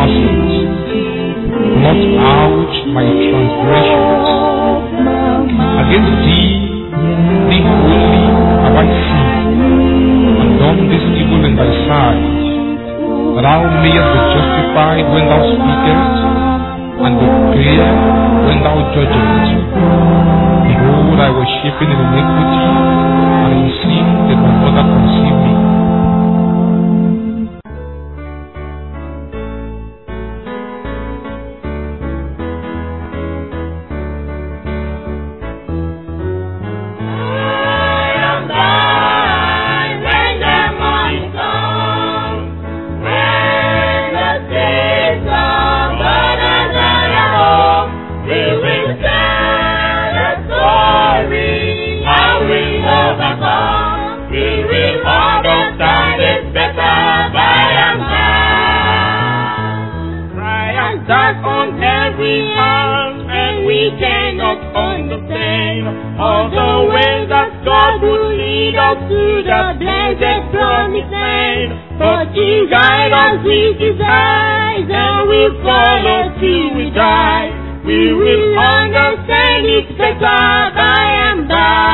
sins. Blot out my transgressions. Against thee, thee only have I sinned, and done this evil in thy sight, that thou mayest be justified when thou speakest, and be clear when thou judgest. Behold, I was shapen in iniquity, and in sin did my mother conceive me. Dark on every hand, and we cannot understand all the ways that God will lead us to the blessed promised land. But He guide us with His eyes, and we follow till we die. We will understand it better by and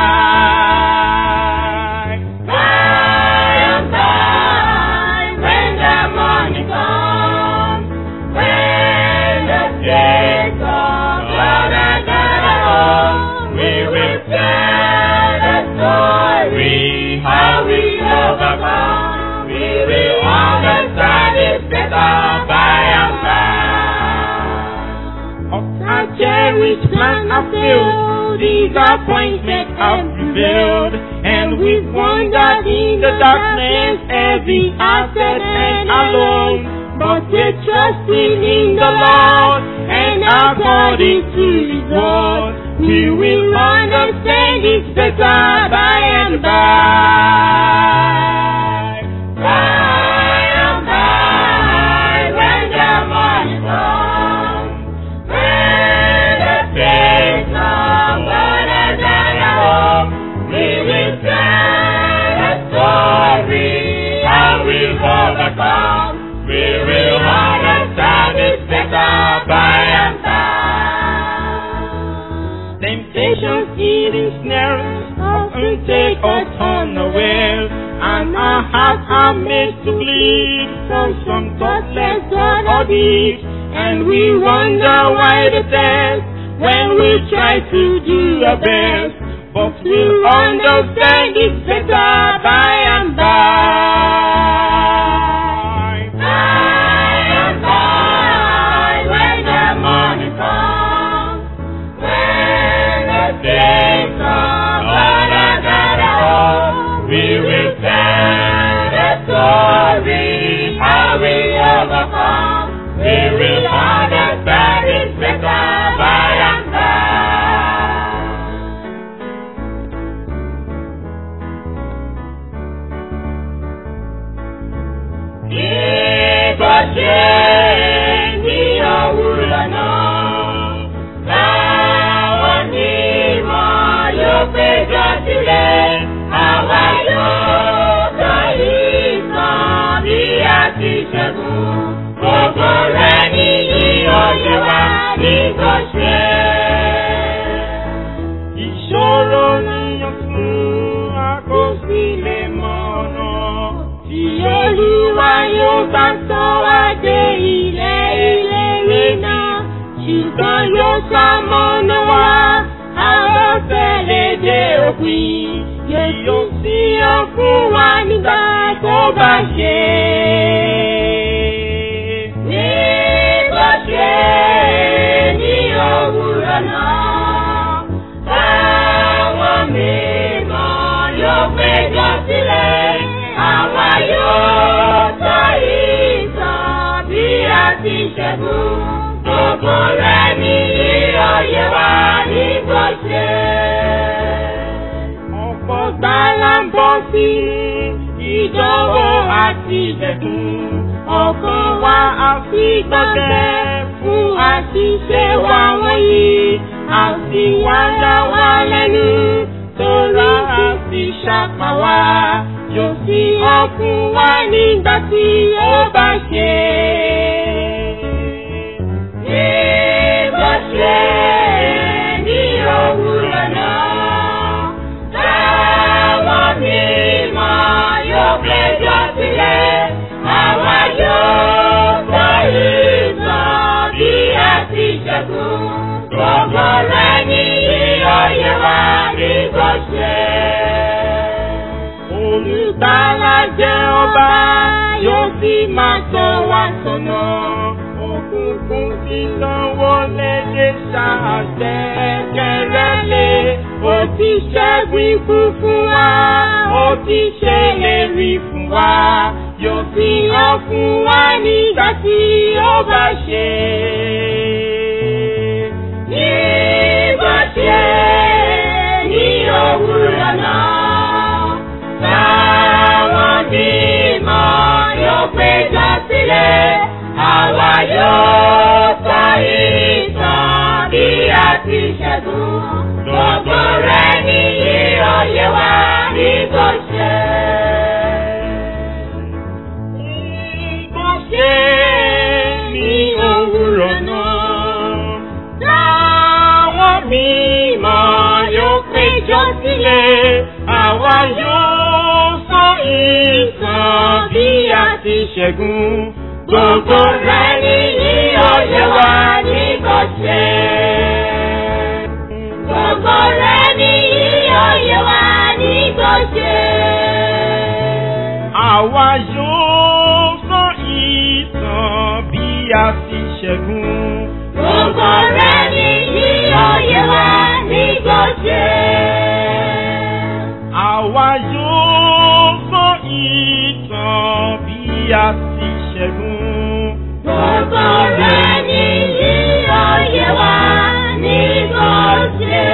by. By and by, when the morning comes, when the days of blood are gathered home, we will tell the story how we overcome. We will understand it better by and by. Of our cherished plan have failed, disappointment have prevailed, and we've wandered in the darkness, every asset and alone. But we're trusting in the Lord, and according to His word, we will understand it better by and by. By and by, when the morning comes, when the days of God are gathered home, we will tell the story how we've overcome. We will understand it better by and by. Temptations, even snares, often take us unawares, and our hearts are made to bleed from some thoughtless or deeds, and we wonder why the test when we try to do our best, but we'll understand it better by and by. By and by, when the morning comes, when the days of God are gathered home, we will tell the story how we overcome. We will understand it better by and by. Ìbọ̀ṣe ní òwúrọ̀ náà, láwọn onímọ̀ yóò péjọ sílẹ̀, àwa yóò sọ ìtàn bí a ti ṣẹ́gun. Gbogbo rẹ̀ ní ìyọ̀yẹ wa ní Gọ̀ṣẹ́. Ìṣòro níyàn fún àkọsílẹ̀ mọ́nà tí Olúwa yóò bá sọ wá dé ilẹ̀ ìlérí náà. Ṣùgbọ́n yóò ṣamọ́nà wá, àwọn fẹ́lẹ̀ dé òpin. Yóò sí ọ fún wa nígbà tó bá ṣe. Ní Gọ̀ṣẹ́ ní òwúrọ̀ náà, táwọn mímọ́ yóò péjọ sílẹ̀, àwa yóò sọ ìtàn bí a ti ṣẹ́gun. Gbogbo rẹ̀ ní ìyọ̀yẹ wa ní Gọ̀ṣẹ́ ọ̀pọ̀ gbàlà ń bọ́ sí ìdánwò àti ìdẹ̀kùn. ọkàn wa àfi gbọ́gbẹ́ fún àṣìṣe wa wọ̀nyí. àti wá dá wa lẹ́nu torí àti ṣàpá wa. yóò sí ọkùn wa nígbà tí ó bá ṣe. ṣe. Olùgbàlà jẹ́ ọba yóò sì máa tọ́ wa sọ́nà. Òkùnkùn ti sanwó lédè ṣàṣẹ kẹrẹ́lé. Ó ti ṣẹ́gun ikú fún wa, ó ti ṣèlérí fún wa. Yóò fi hàn fún wa nígbà tí ó bá ṣe. Nígbà tí ní òwúrọ̀ náà, táwọn bímọ yóò péjọ sílẹ̀, àwa yóò sọ ìtàn bí a ti ṣẹ́gun. Gbogbo rẹ̀ ní ìrọ̀yẹ́ wa ní kò ṣe. Bó ṣe ní òwúrọ̀ náà, táwọn mímọ́ yóò péjọ sílẹ̀, àwa yóò sọ ìtàn bí a ti ṣẹ́gun. Gbogbo rẹ̀ ní ìrọ̀yẹ́ wa ní kò ṣe. Gbogbo rẹ̀ ní ìrọ̀yẹ́ wa ní kò ṣe. Àwa yóò sọ ìtàn bí a ti ṣẹ́gun. Gbogbo rẹ̀ ní ìrọ̀yẹ́ wa ní kò ṣe. Àwa yóò sọ ìtàn bí a ti ṣẹ́gun. Gbogbo rẹ̀ ní ìrọ̀yẹ́ wa ní kò ṣe.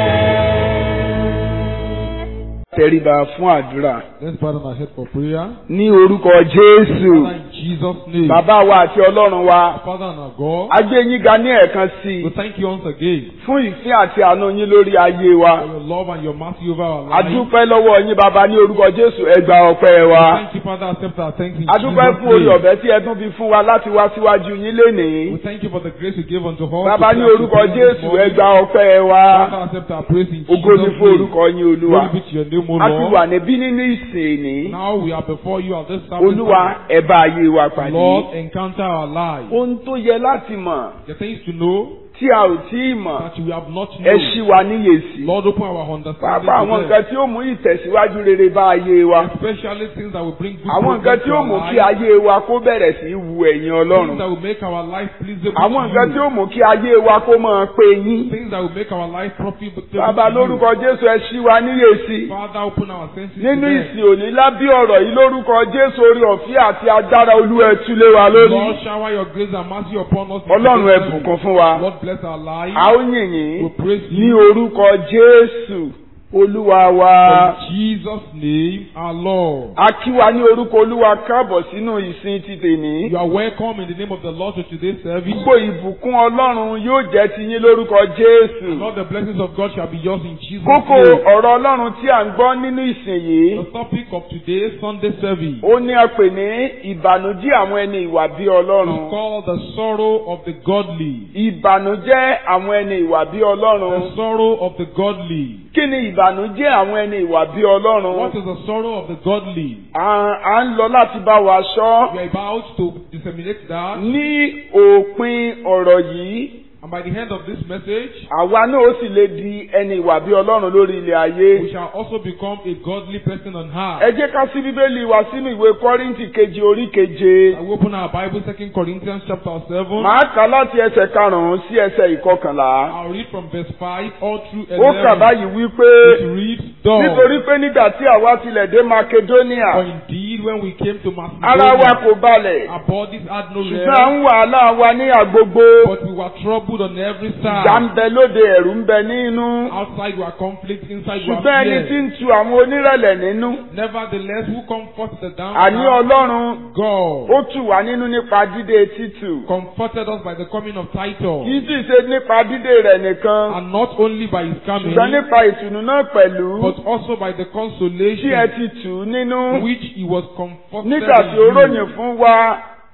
tẹríba fún àdúrà Let's bow down our head for prayer. ní orúkọ jésù Father, in Jesus' name. bàbá wa àti ọlọ́run wa Father and our God, a gbé yín ga ní ẹ̀ẹ̀kan sí we i thank you once again fún ìfẹ́ àti àánú yín lórí ayé wa for your love and your mercy over our a lives. dúpẹ́ lọ́wọ́ yín bàbá ní orúkọ jésù ẹ gba ọpẹ́ wa Thank you, Father. Accept our thanks in a dúpẹ́ fún orí Jesus' name. ọ̀fẹ́ tí ẹ tún fi fún wa láti wá síwájú yín lénìí We thank you for the grace you gave unto us. bàbá to ní serve orúkọ you this jésù ẹ morning. gba ọpẹ́ wa Father, accept our praise in ògo ni Jesus' fún name. orúkọ yín olúwa Glory be to your name, O a ti wà Lord. níbí nínú ìsìn ní Now we are before you at this service. olúwa ẹ bá ayé wa pàdé Lord, encounter our lives. ohun tó yẹ láti mọ̀ The things to know tí a ò tí ì mọ̀ that we have not ẹ ṣí known. wa níyèsí. Lord, open our understanding. Pàápàá àwọn to nǹkan them. tí ó mú ìtẹ̀síwájú rere bá ayé wa. Especially things that will bring good Àwọn nǹkan progress tí to ó our mú kí lives. ayé wa kó bẹ̀rẹ̀ sí í wu ẹ̀yìn Things Ọlọ́run. that will make our life pleasable Àwọn to nǹkan tí you. ó mú kí ayé wa kó máa pé yín. Things that will make our life profitable Bàbá to you. lórúkọ Jésù ẹ ṣí wa níyèsí. Father, open our senses Nínú to them. ìsìn òní lábí ọ̀rọ̀ yìí lórúkọ Jésù orí ọ̀fẹ́ àti agbára Olúwa ẹ tú lé wa Lord, lórí. shower your grace and mercy upon us. in Ọlọ́run ẹ Jesus' name. bùkún fún wa. Lord, bless our lives. A ó yìn yín We praise ní you. orúkọ Jésù Olúwa wa. In Jesus' name, our Lord. A kí wa ní orúkọ Olúwa káàbọ̀ sínú ìsìn ti tèní. You are welcome in the name of the Lord to today's service. Gbogbo ìbùkún Ọlọ́run yóò jẹ́ ti yín lórúkọ Jésù. Lord, the blessings of God shall be yours in Jesus' Kókó name. ọ̀rọ̀ Ọlọ́run tí à ń gbọ́ nínú ìsìn yìí, The topic of today's Sunday service ó ní a pè ní ìbànújẹ́ àwọn ẹni ìwà bí is Ọlọ́run. called the sorrow of the godly. Ìbànújẹ́ àwọn ẹni ìwà bí Ọlọ́run. The sorrow of the godly. Kí ni ìbànújẹ́ àwọn ẹni ìwà bí Ọlọ́run? What is the sorrow of the godly? À à ń lọ láti bá wa sọ We are about to disseminate that. ní òpin ọ̀rọ̀ yìí. And by the end of this message, Àwa náà ó sì lè di ẹni ìwà bí Ọlọ́run lórí ilẹ̀ ayé. we shall also become a godly person on Ẹ earth. jẹ́ ká sí Bíbélì wa sínú ìwé Kọ́ríńtì kejì orí keje. I will open our Bible, Second Corinthians chapter 7. Màá kà láti ẹsẹ̀ karùn-ún sí ẹsẹ̀ ìkọkànlá. I'll read from verse 5 all through Ó kà 11. báyìí wípé It reads, Thus, nítorí pé nígbà tí àwa tilẹ̀ dé Makedonia, for indeed when we came to ara wa Macedonia, kò balẹ̀. our bodies had no Ṣùgbọ́n à rest, ń wàhálà wa ní àgbogbo. but we were troubled on every Ìjà ń side. bẹ lóde ẹ̀rù ń bẹ nínú. Outside were conflict, inside were Ṣùgbọ́n ẹni tí fear. ń tu àwọn onírẹ̀lẹ̀ nínú. Nevertheless, who comforted the Àní downcast? Ọlọ́run God ó tù wá nínú nípa dídé títù. comforted us by the coming of Kì Titus, í sì ṣe nípa dídé rẹ̀ nìkan. and not only by his coming, Ṣùgbọ́n nípa ìtùnú náà pẹ̀lú. but also by the Tí ẹ consolation ti tù ú nínú. which he was comforted Nígbà tí ó in you. ròyìn fún wa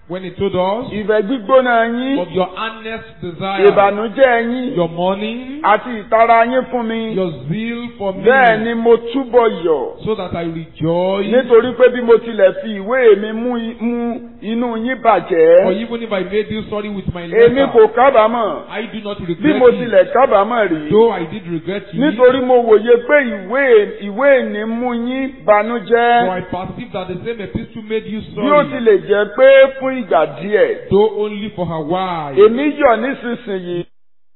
when he told us ìfẹ́ gbígbóná yín of your earnest desire, ìbànújẹ́ yín your mourning, àti ìtara yín fún mi your zeal for me, bẹ́ẹ̀ ni mo túbọ̀ yọ̀ so that I rejoice. nítorí pé bí mo tilẹ̀ fi ìwé mi mú i- mú inú yín For bàjẹ́ even if I made you sorry with my èmi letter, kò kábàámọ̀ I do not bí regret mo it, tilẹ̀ kábàámọ̀ rí though I did regret it. nítorí mo wòye pé ìwé ìwé ìní mú yín For banújẹ́ I perceive that the same epistle made you bí ó sorry, tilẹ̀ jẹ́ pé fún ìgbà díẹ̀ though only for a while. èmi yọ̀ nísinsìnyí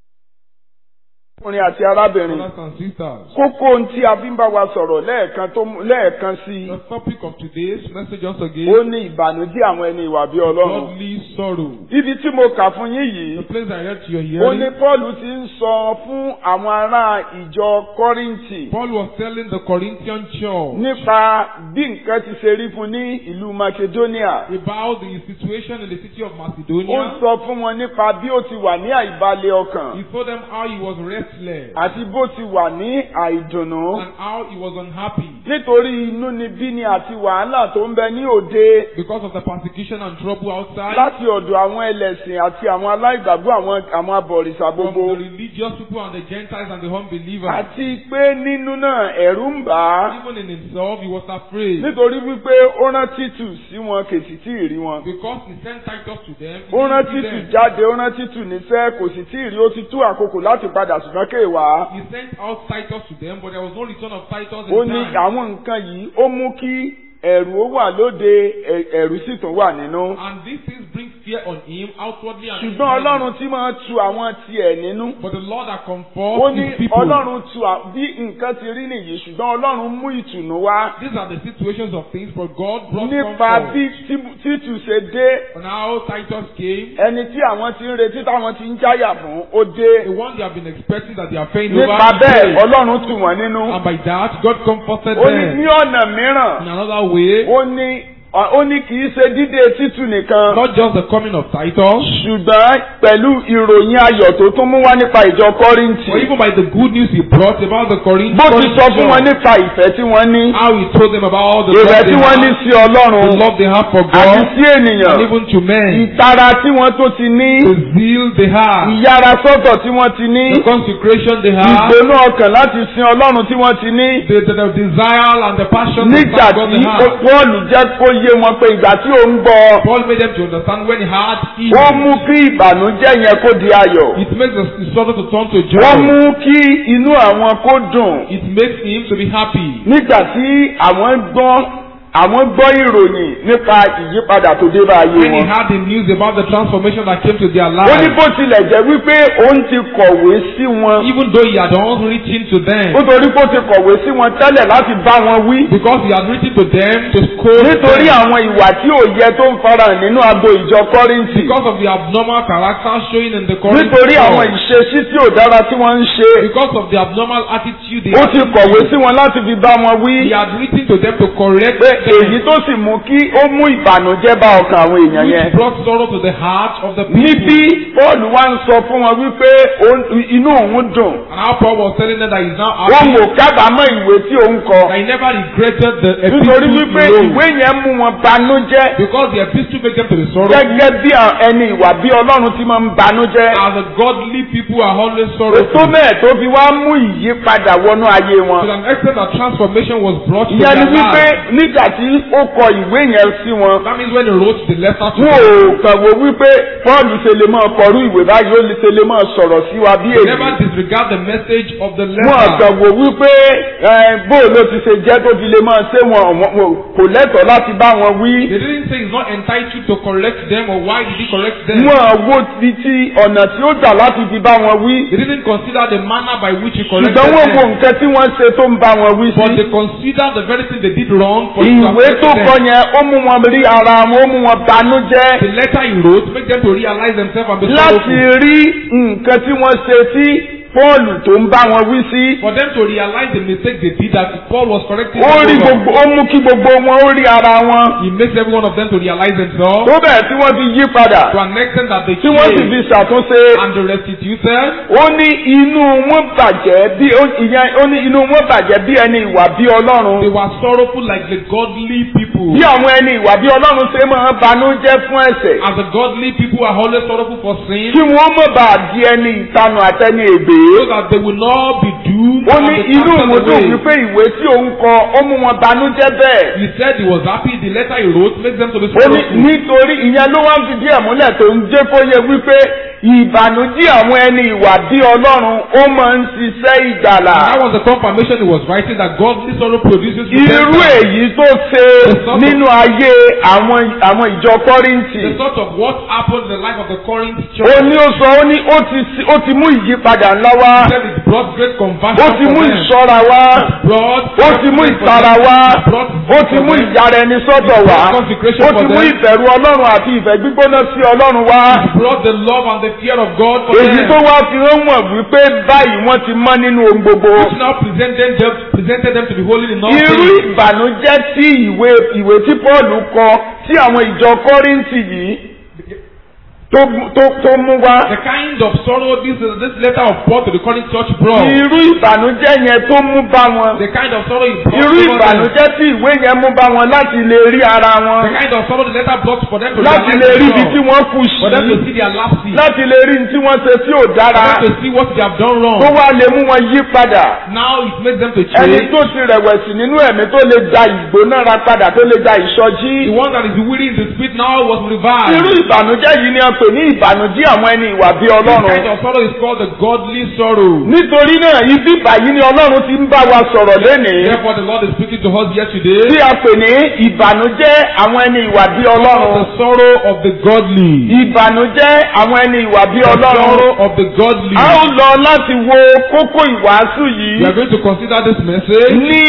ọkùnrin àti arábìnrin Brothers and sisters, kókó ohun tí a fi ń bá wa sọ̀rọ̀ lẹ́ẹ̀kan tó mú- lẹ́ẹ̀kan sí the topic of today's message once i again, ó ní ìbànújẹ́ àwọn ẹni ìwà bí ọlọ́run godly sorrow. ibi tí mo kà fún yín The yìí place I read to your ó ní hearing, Paul ti ń sọ fún àwọn ará ìjọ Kọ́ríńtì Paul was telling the Corinthian church nípa bí nǹkan ti ṣe rí fún ní ìlú Macedonia about the situation in the city of ó Macedonia. sọ fún wọn nípa bí ó ti wà ní àìbalẹ̀ ọkàn He told them how he was restless àti bó ti wà ní àìdùnnú and how he was unhappy nítorí inúnibíni àti wàhálà tó ń bẹ ní òde because of the persecution and trouble outside láti ọ̀dọ̀ àwọn ẹlẹ́sìn àti àwọn aláìgbàgbọ́ àwọn àwọn abọ̀rìṣà from gbogbo the religious people and the Gentiles and the unbelievers. àti pé nínú náà ẹ̀rù ń bà á Even in himself, he was afraid nítorí wípé ó rán Títù sí wọn kèsì tí ì rí wọn. because he sent Titus to them. he ó rán didn't see Títù them. jáde ó rán Títù níṣẹ́ kò sì tí ì rí ó ti tú àkókò láti padà ṣùgbọ́n kéèwá. He sent out Titus to them, but there was no return of Titus ó in ní time. àwọn nǹkan yìí ó mú kí ẹ̀rù ó wà lóde ẹ̀- ẹ̀rù sì tún wà nínú. And these things bring fear on him outwardly and ṣùgbọ́n inwardly. Ọlọ́run tí máa tu àwọn tiẹ̀ nínú. But the Lord that ó comforts ní his people. Ọlọ́run tu à- bí nǹkan ti rí nìyí ṣùgbọ́n Ọlọ́run mú ìtùnú wá. These are the situations of things, but God brought nípa comfort. bí Tí- Títù ṣe dé And how Titus came, ẹni tí àwọn ti ń retí táwọn ti ń jáyà fún ó dé. the one they have been expecting that they are paying over. nípa bẹ́ẹ̀ came. Ọlọ́run tù wọ́n nínú. And by that, God comforted ó ní them. ní ọ̀nà mìíràn In another way, ó ní ó ní kì í ṣe dídé Títù nìkan not just the coming of Titus, ṣùgbọ́n pẹ̀lú ìròyìn ayọ̀ tó tún mú wá nípa ìjọ Kọ́ríńtì. or even by the good news he brought about the Corinthians. bó ti sọ fún wọn nípa ìfẹ́ tí wọ́n ní How he told them about all the ìfẹ́ love tí they wọ́n ní have, sí Ọlọ́run the love they have for àti God, sí ènìyàn and even to men, ìtara tí wọ́n tó ti ní the zeal they have, ìyára sọ́tọ̀ tí wọ́n ti ní the consecration they have, ìgbóná ọkàn láti sin Ọlọ́run tí wọ́n ti ní the, the, the desire and the passion to nígbà serve God tí they have. Pọ́ọ̀lù jẹ́ kó yé wọn pé ìgbà tí ó ń gbọ́ Paul made them to understand when he had ó ease, mú kí ìbànújẹ́ yẹn kó di ayọ̀ it makes the, the sorrow to turn to wọ́n joy. mú kí inú àwọn kó dùn It makes him to be happy. nígbà tí àwọn gbọ́ àwọn gbọ́ ìròyìn nípa ìyípadà tó dé bá ayé When he wọn. had the news about the transformation that came to their ó ní lives, bó tilẹ̀ jẹ́ wípé òun ti kọ̀wé sí wọn even though he had not written to them, nítorí pé ó ti kọ̀wé sí wọn tẹ́lẹ̀ láti bá wọn wí because he had written to them to scold nítorí them, àwọn ìwà tí ò yẹ tó ń farahàn nínú agbo ìjọ Kọ́ríńtì because of the abnormal character showing in the Corinthians, nítorí àwọn ìṣesí tí ò dára tí wọ́n ń ṣe because of the abnormal attitude they ó had, ti kọ̀wé sí wọn láti fi bá wọn wí he had written to them to correct pé them, èyí tó sì mú kí ó mú ìbànújẹ́ bá ọkàn àwọn èèyàn yẹn. which brought sorrow to the heart of the people. níbí Paul wá ń sọ fún wọn wípé òun- inú òun dùn And how Paul was telling them that he's now wọn happy, ò kábàámọ̀ ìwé tí òun kọ that he never regretted the nítorí epistle wípé he ìwé wrote, yẹn mú wọn banújẹ́ because the epistle made them to be sorrowful. gẹ́gẹ́ bí àwọn ẹni ìwà bí Ọlọ́run ti máa ń banújẹ́ As the godly people are always ètò sorrowful. mẹ́ẹ̀ tó fi wá mú ìyípadà wọnú ayé To wọn. an extent that transformation was brought to ìyẹn ni their wípé lives. nígbà tí ó kọ ìwé yẹn sí wọn That means when he wrote the letter to wọn them, ò kàn wò wípé Paul ṣe lè máa kọrú ìwé báyìí ó lè ṣe lè máa sọ̀rọ̀ sí wa bí they èyí. never disregard the message of the wọn letter. kàn wò wípé ẹ, bó ló ti ṣe jẹ́ tó fi lè máa ṣe wọn wọn- wọn kò lẹ́tọ̀ọ́ láti bá wọn wí. They didn't say he's not entitled to correct them or why did he correct them. wọn wo ti ti ọ̀nà tí ó gbà láti fi bá wọn wí. They didn't consider the manner by which he corrected ṣùgbọ́n wọ́n wo them. nǹkan tí wọ́n ṣe tó ń bá wọn wí But sí. they considered the very thing they did wrong for him to ìwé have tó corrected kọ them. yẹn ó mú wọn rí ara wọn ó mú wọn banújẹ́ The letter he wrote make them to realize themselves and be láti sorrowful. rí nǹkan tí wọ́n ṣe tí Pọ́ọ̀lù tó ń bá wọn wí sí For them to realize the mistake they did that Paul was correcting ó rí them over. gbogbo ó mú kí gbogbo wọn ó rí ara wọn He makes every one of them to realize themselves tó bẹ́ẹ̀ tí wọ́n fi yí padà to an extent that they tí wọ́n sì change fi ṣàtúnṣe and they restituted. ó ní inú wọn bàjẹ́ bí ó- ìyẹn ó ní inú wọn bàjẹ́ bí ẹni ìwà bí ọlọ́run They were sorrowful like the godly people. bí àwọn ẹni ìwà bí ọlọ́run ṣe máa banújẹ́ fún ẹ̀ṣẹ̀ As the godly people are always sorrowful for sin, kí wọ́n mọ̀ bá di ẹni ìtanu àtẹni ègbè so that they will not be doomed ó and ní be inú cast òun dùn away. wípé ìwé tí òun kọ ó mú wọn banújẹ́ bẹ́ẹ̀ He said he was happy. The letter he wrote makes them to be ó ní sorrowful. nítorí ìyẹn ló wá ń fi díẹ̀ múlẹ̀ tó ń jẹ́ kó yẹ wípé ìbànújẹ́ àwọn ẹni ìwà bí ọlọ́run ó máa ń ṣiṣẹ́ ìgbàlà That was the confirmation he was writing that godly sorrow produces irú repentance. èyí tó ṣe nínú ayé àwọn àwọn ìjọ kọ́ríńtì The sort of what happened in the life of the Corinth ó church. ní ó sọ ó ní ó ti sí- ó ti mú ìyípadà ńlá wá He said it brought great ó conversion ti for mú them. ìṣọ́ra wá Brought ó ti mú ìtara wá ó ti mú ìyára ẹni sọ́dọ̀ wá ó ti mú ìbẹ̀rù ọlọ́run àti ìfẹ́ gbígbóná sí ọlọ́run wá brought the love and the fear of God for èyí them. tó wá fi hàn wọ́n wípé báyìí wọ́n ti mọ́ nínú ohun gbogbo Which now presented them, presented them to be holy in all irú things. ìbànújẹ́ tí ìwé ìwé tí Pọ́ọ̀lù kọ sí àwọn ìjọ Kọ́ríńtì yìí tó tó tó mú wá The kind of sorrow this this letter of Paul to the Corinth church brought. irú ìbànújẹ́ yẹn tó mú bá wọn The kind of sorrow he brought irú over them. ìbànújẹ́ tí ìwé yẹn mú bá wọn láti lè rí ara wọn The kind of sorrow the letter brought for them to láti realize lè rí ibi tí themselves. wọ́n kù For them to sí see their lapses. láti lè rí tí wọ́n ṣe tí ò For dára them to see what they have done wrong. tó wá lè mú wọn yí padà Now it makes them to ẹni change. tó ti rẹ̀wẹ̀sì nínú ẹ̀mí tó lè da ìgbónára padà tó lè da ìsọjí The one that is weary in the spirit now was irú revived. ìbànújẹ́ yìí ni a pè ní ìbànújẹ́ àwọn ẹni ìwà bí This ọlọ́run kind of sorrow is called the godly sorrow. nítorí náà ibi báyìí ni ọlọ́run ti ń bá wa sọ̀rọ̀ lénìí Therefore the Lord is speaking to us here today. tí a pè ní ìbànújẹ́ àwọn ẹni ìwà bí The ọlọ́run sorrow of the godly. ìbànújẹ́ àwọn ẹni ìwà bí The ọlọ́run sorrow of the godly. a ó lọ láti wo kókó ìwàásù We yìí are going to consider this message ní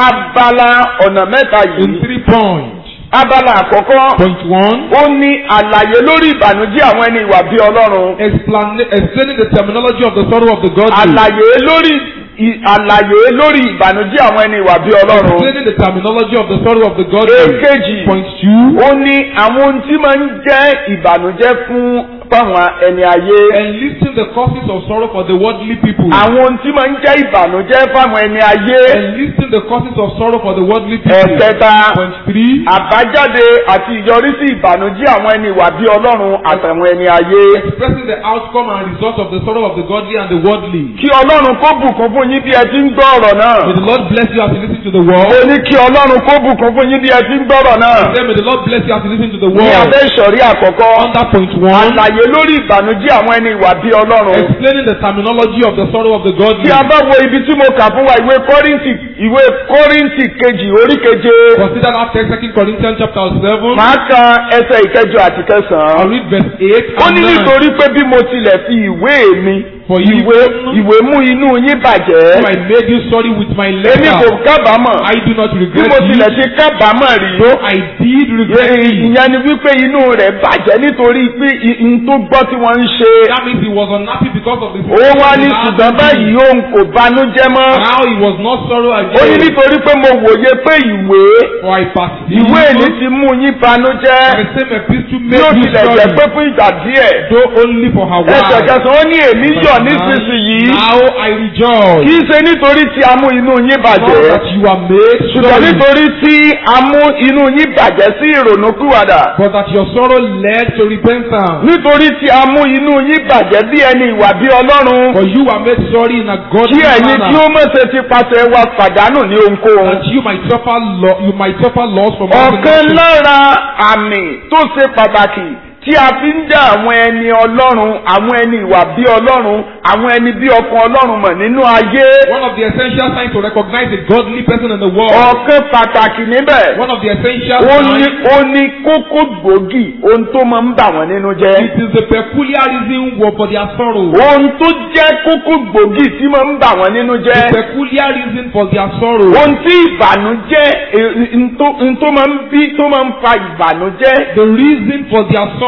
abala ọ̀nà mẹ́ta in yìí three points. abala àkọ́kọ́ Point one, ó ní àlàyé lórí ìbànújẹ́ àwọn ẹni ìwà bí ọlọ́run explain, explaining the terminology of the sorrow of the godly. àlàyé lórí ì- àlàyé lórí ìbànújẹ́ àwọn ẹni ìwà bí ọlọ́run Explaining the terminology of the sorrow of the godly. èkejì Point two, ó ní àwọn ohun tí máa ń jẹ́ ìbànújẹ́ fún fáwọn ẹni ayé enlisting the causes of sorrow for the worldly people. àwọn ohun tí máa ń jẹ́ ìbànújẹ́ fáwọn ẹni ayé Enlisting the causes of sorrow for the worldly people. ẹ̀kẹta Point three, àbájáde àti ìyọrísí ìbànújẹ́ àwọn ẹni ìwà bí ọlọ́run àtàwọn ẹni ayé expressing the outcome and result of the sorrow of the godly and the worldly. kí ọlọ́run kó bùkún fún yín bí ẹ ti ń gbọ́ ọ̀rọ̀ náà May the Lord bless you as you listen to the ó word. ní kí ọlọ́run kó bùkún fún yín bí ẹ ti ń gbọ́ ọ̀rọ̀ náà Say, may the Lord bless you as you listen to the ní word. abẹ́ ìsọ̀rí àkọ́kọ́ Under point one, àlàyé lórí ìbànújẹ́ àwọn ẹni ìwà bí ọlọ́run explaining the terminology of the sorrow of the tí godly. a bá wo ibi tí mo kà fún wa ìwé kọ́ríntì ìwé kọ́ríntì kejì orí keje Consider that text, Second Corinthians chapter seven. máa ka ẹsẹ̀ ìkẹjọ àti I'll kẹsàn-án. read verse eight ó and ní nine. nítorí pé bí mo tilẹ̀ fi ìwé mi For ìwé even- ìwé mú inú yín So bàjẹ́ I made you sorry with my èmi kò letter. kábàámọ̀ I do not bí regret mo tilẹ̀ it. ti kábàámọ̀ rí Though I did regret it. ìyẹn ni wípé inú rẹ̀ bàjẹ́ nítorí pé n tó gbọ́ tí wọ́n ń ṣe That means he was unhappy because of the ó wá ní ṣùgbọ́n báyìí òun kò banújẹ́ mọ́ Now he was not sorrow ó ní again. nítorí pé mo wòye pé ìwé For I perceive ìwé èlé ti mú yín banújẹ́ the same epistle bí ó made you tilẹ̀ jẹ́ pé sorry. fún ìgbà díẹ̀ Though only for her ẹsẹ̀ wife. kẹsàn-án ó ní èmi yọ̀ nísinsìnyí Now I rejoice. kì í ṣe nítorí tí a mú inú yín Not bàjẹ́ that you are made ṣùgbọ́n sorry. nítorí tí a mú inú yín bàjẹ́ sí ìrònúkúwàdà But that your sorrow led to repentance. nítorí tí a mú inú yín bàjẹ́ bí ẹni ìwà bí ọlọ́run For you were made sorry in a godly kí ẹ̀yin tí ó manner. mọ̀ ṣe ti pàṣẹ wa pàdánù ní ohunkóhun. That you might suffer lo- you might suffer loss from all the ọ̀kan nations. lára àmì tó ṣe pàtàkì tí a fi ń dá àwọn ẹni ọlọ́run àwọn ẹni ìwà bí ọlọ́run àwọn ẹni bí ọkàn ọlọ́run mọ̀ nínú ayé One of the essential signs to recognize a godly person in the world. ọ̀kan pàtàkì níbẹ̀ One of the essential ó ní signs ó ní kókó gbòógì ohun tó máa ń bà wọ́n nínú jẹ́ it is the peculiar reason wo- for their sorrow. ohun tó jẹ́ kókó gbòógì tí máa ń bà wọ́n nínú The jẹ́ peculiar reason for their sorrow. ohun tí ìbànújẹ́ eh, n tó- n tó máa ń bí tó máa ń fa ìbànújẹ́ The reason for their sorrow.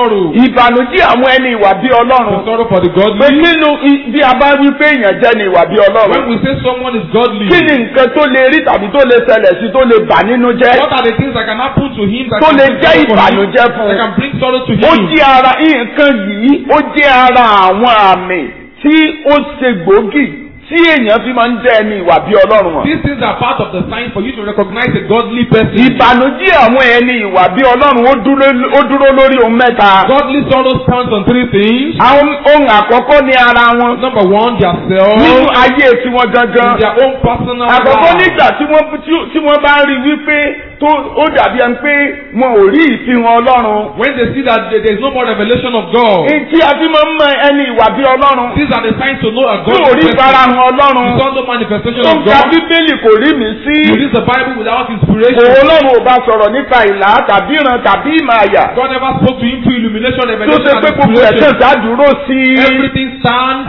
sorrow. ìbànújẹ́ àwọn ẹni ìwà bí The ọlọ́run sorrow for the pé godly. nínú i- bí a bá wí pé èèyàn jẹ́ ni ìwà bí When ọlọ́run we say someone is godly, kí ni nǹkan tó lè rí tàbí tó lè ṣẹlẹ̀ sí tó lè bà nínú jẹ́ what are the things that can happen to him that tó can lè bring jẹ́ sorrow for him, ìbànújẹ́ fún that un can bring sorrow to ó him? jẹ́ ara nǹkan yìí ó jẹ́ ara àwọn àmì tí ó ṣe gbòógì tí èèyàn fi máa ń jẹ́ ẹni ìwà bí ọlọ́run wọn. These things are part of the sign for you to recognize a godly person. ìbànújẹ́ àwọn ẹni ìwà bí ọlọ́run ó dúró ó dúró lórí ohun mẹ́ta. Godly sorrow stands on three things. àwọn ohun àkọ́kọ́ ní ara wọn Number one, their self, nínú ayé tiwọn in gangan. their own personal àkọ́kọ́ life. nígbà tí wọ́n tí- tí wọ́n bá rí wípé tó ó dàbí ẹni pé wọn ò rí ìfihàn ọlọ́run. When they see that there is no more revelation of God, èyí tí a fi máa ń mọ ẹni ìwà bí ọlọ́run these are the signs to know a tí ò godly rí person. farahàn You ọlọ́run. saw no manifestation tó of ń ka God. bíbélì kò rí mi sí. You read the Bible without Òun inspiration. Ọlọ́run ò bá sọ̀rọ̀ nípa ìlà tàbí ìran tàbí ìmọ̀ àyà. God never spoke to him through illumination, Tó revelation, ṣe and pé gbogbo ẹ̀sẹ̀ inspiration. ìdádúró sí i. Everything stands.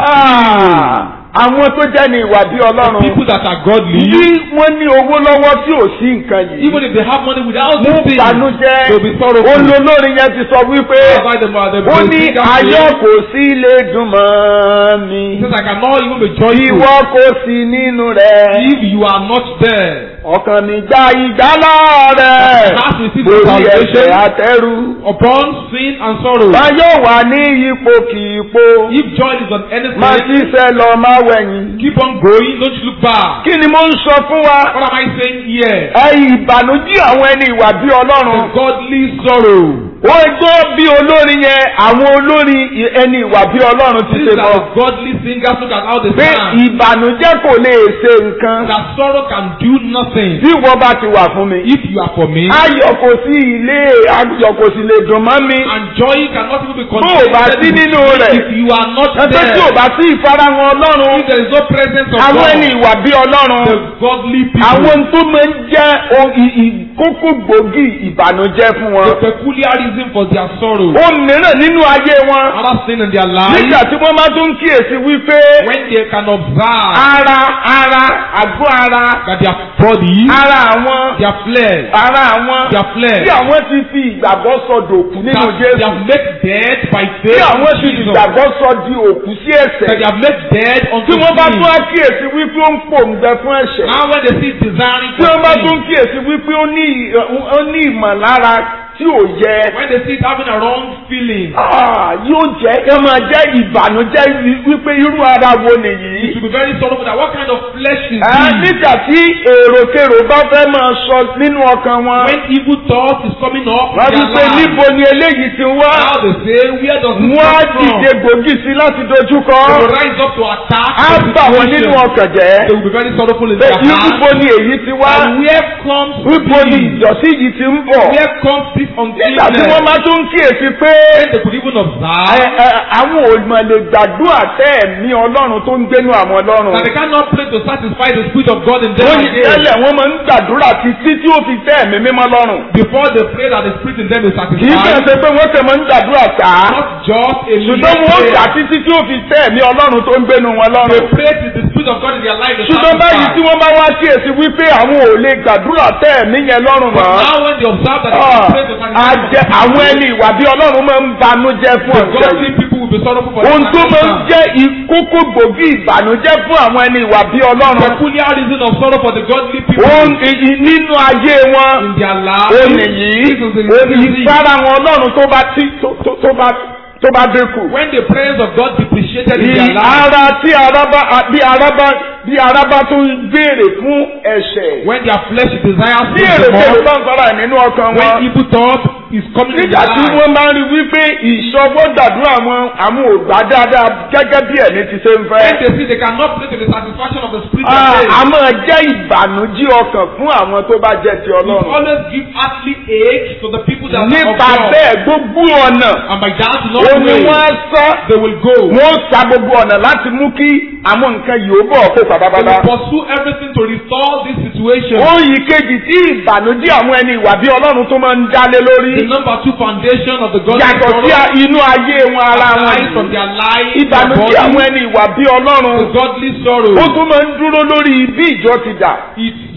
Ah, Àwọn tó jẹ́ ní ìwà bí Ọlọ́run. People that are godly, Bí wọ́n ní owó lọ́wọ́ tí ò sí nǹkan yìí. even if they have money without Mú these things, ìbànújẹ́. they'll be sorrowful. Olólórin yẹn ti sọ wípé By the, by the, ó the ní singer ayọ̀ says, kò sí lè dùn mọ́ mi. says, I cannot even be joyful Ìwọ kò sí nínú rẹ̀. if you are not there. Ọkàn mi gba ìgbálá rẹ̀. Has received Lórí salvation ẹ̀ṣẹ̀ àtẹ́rù. upon sin and sorrow. Má yóò wà ní ipò kì í po. If joy is on any Má side, ṣiṣẹ́ lọ má wẹ̀yìn. keep on going, don't you look back. Kí ni mo ń sọ fún wa? What am I saying here? Ẹ ìbànújẹ́ àwọn ẹni ìwà bí The Ọlọ́run. godly sorrow. Ó gbọ́ bí olórin yẹn àwọn olórin i- ẹni ìwà bí Ọlọ́run ti These ṣe are mọ́. the godly singers look at how they Pé stand. ìbànújẹ́ kò lè ṣe nǹkan. That sorrow can do nothing Bí ìwọ bá ti wà fún mi. if you are for me. Ayọ̀ kò sí ilé ayọ̀ kò sì lè dùn mọ́ mi. And joy cannot even be Bó o bá sí contained nínú with rẹ̀. you if you are not Ẹgbẹ́ tí ò there. bá sí ìfarahàn Ọlọ́run. If there is no presence of Àwọn ẹni God, ìwà bí Ọlọ́run. the godly people, Àwọn tó máa ń jẹ́ o- i- i- kókó gbòógì ìbànújẹ́ fún wọn. the peculiar reason for their sorrow, Ohun mìíràn nínú ayé wọn. another thing in their life, Nígbà tí wọ́n máa tún kíyèsí wípé when they can observe ara ara àgọ́ ara that their body, ara àwọn their flesh, ara àwọn their flesh, tí àwọn ti fi ìgbàgbọ́ sọ dòkú nínú that they Jésù. have made dead by Tí faith àwọn in ti fi Jesus, ìgbàgbọ́ sọ di òkú sí that ẹ̀ṣẹ̀. they have made dead unto Tí wọ́n bá sin. tún á kíyèsí wípé ó ń pòǹgbẹ fún ẹ̀ṣẹ̀. Now when they see desiring Tí wọ́n bá for tún sin, kíyèsí wípé ó ní ó ní ìmọ̀lára tí ò yẹ. when they see it having a wrong feeling, Ah, yóò jẹ́ ẹ máa jẹ́ ìbànújẹ́ wí- wípé irú ara wo you nìyí. should be very sorrowful that what kind of flesh is Ẹ this? nígbà tí èròkèrò bá fẹ́ máa sọ nínú ọkàn wọn. When evil thought is coming up in Wọ́n ti their pé life, níbo ni eléyìí ti wá. now they say, where does this Wọ́n á come dìde from? gbòógì sí láti dojúkọ. They will rise up to attack Á the bà wọ́n situation. nínú ọkàn jẹ́. They will be very sorrowful in Pé their níbo heart. ni èyí ti wá. And where comes Níbo ni sin? ìdọ̀tí yìí ti ń bọ̀. Where comes this Nígbà tí wọ́n uncleanness? máa tún kíyèsí pé When they could even ẹ, observe ẹ, àwọn òmò lè gbàdúrà tẹ́ ẹ̀mí Ọlọ́run tó ń gbénú àwọn Ọlọ́run. that they cannot pray to satisfy the spirit of God in them Wọ́n yí again. tẹ́lẹ̀ wọ́n máa ń gbàdúrà títí tí ó fi tẹ́ ẹ̀mí mímọ́ lọ́rùn. Before they pray that the spirit in them is Kì í kàn satisfied, ṣe pé wọ́n ṣe máa ń gbàdúrà tà á. not just a Ṣùgbọ́n mere wọ́n gbà prayer. títí tí ó fi tẹ́ ẹ̀mí Ọlọ́run tó ń gbénu wọn They lọ́rùn. pray till the spirit of God in their life is Ṣùgbọ́n báyìí tí satisfied. wọ́n bá wá kíyèsí wípé àwọn ò lè gbàdúrà tẹ́ ẹ̀mí yẹn lọ́rùn But mọ́. now when they observe that they Ah, can pray to a satisfy jẹ the àwọn ẹni ìwà bí Ọlọ́run máa ń banújẹ́ fún the ọ̀sẹ̀ godly yìí. people will be sorrowful for Ohun their tó máa ń salvation. jẹ́ ìkókó gbòógì ìbànújẹ́ fún àwọn ẹni ìwà bí Ọlọ́run. Peculiar reason of sorrow for the godly people Ohun èyí nínú ayé wọn. in their Ó lives. nìyí. This is the Ó ní reason. ìfara wọn Ọlọ́run tó bá tí tó tó- tó bá tó bá dínkù. When the prayers of God depreciated in Ní their lives, ara tí ara bá bí ara bá bí ara bá tó ń béèrè fún ẹ̀ṣẹ̀. when their flesh desires Bí things èrè the kèrè more, bá ń fara nínú ọkàn when wọn. evil thought is coming in Nígbà their tí lives, wọ́n máa ń rí wípé ìṣọwọ́ gbàdúrà wọn àwọn ò gbà dáadáa gẹ́gẹ́ bí ẹ̀mí ti ṣe ń when fẹ́. they see they cannot pray to the satisfaction of the spirit Ah, of A faith, máa jẹ́ ìbànújẹ́ ọkàn fún àwọn tó bá jẹ́ ti it Ọlọ́run. always give earthly ache to the people that are of Nípa God. bẹ́ẹ̀ gbogbo ọ̀nà And by that ó long ní way, wọ́n á sọ. they will go. Wọ́n sa gbogbo ọ̀nà láti mú kí àwọn nǹkan yìí ó bọ̀ kó They pátápátá. will pursue everything to restore this situation. Ohun ìkejì tí ìbànújẹ́ àwọn ẹni ìwà bí Ọlọ́run tó máa ń dálé The lórí. number two foundation of the godly Yàtọ̀ sí sorrow inú ayé wọn ara wọn. arise from yìí. their life, their Ìbànújẹ́ àwọn body, ẹni ìwà bí Ọlọ́run. the godly sorrow. Ó tún máa ń dúró lórí bí ìjọ ti dà. It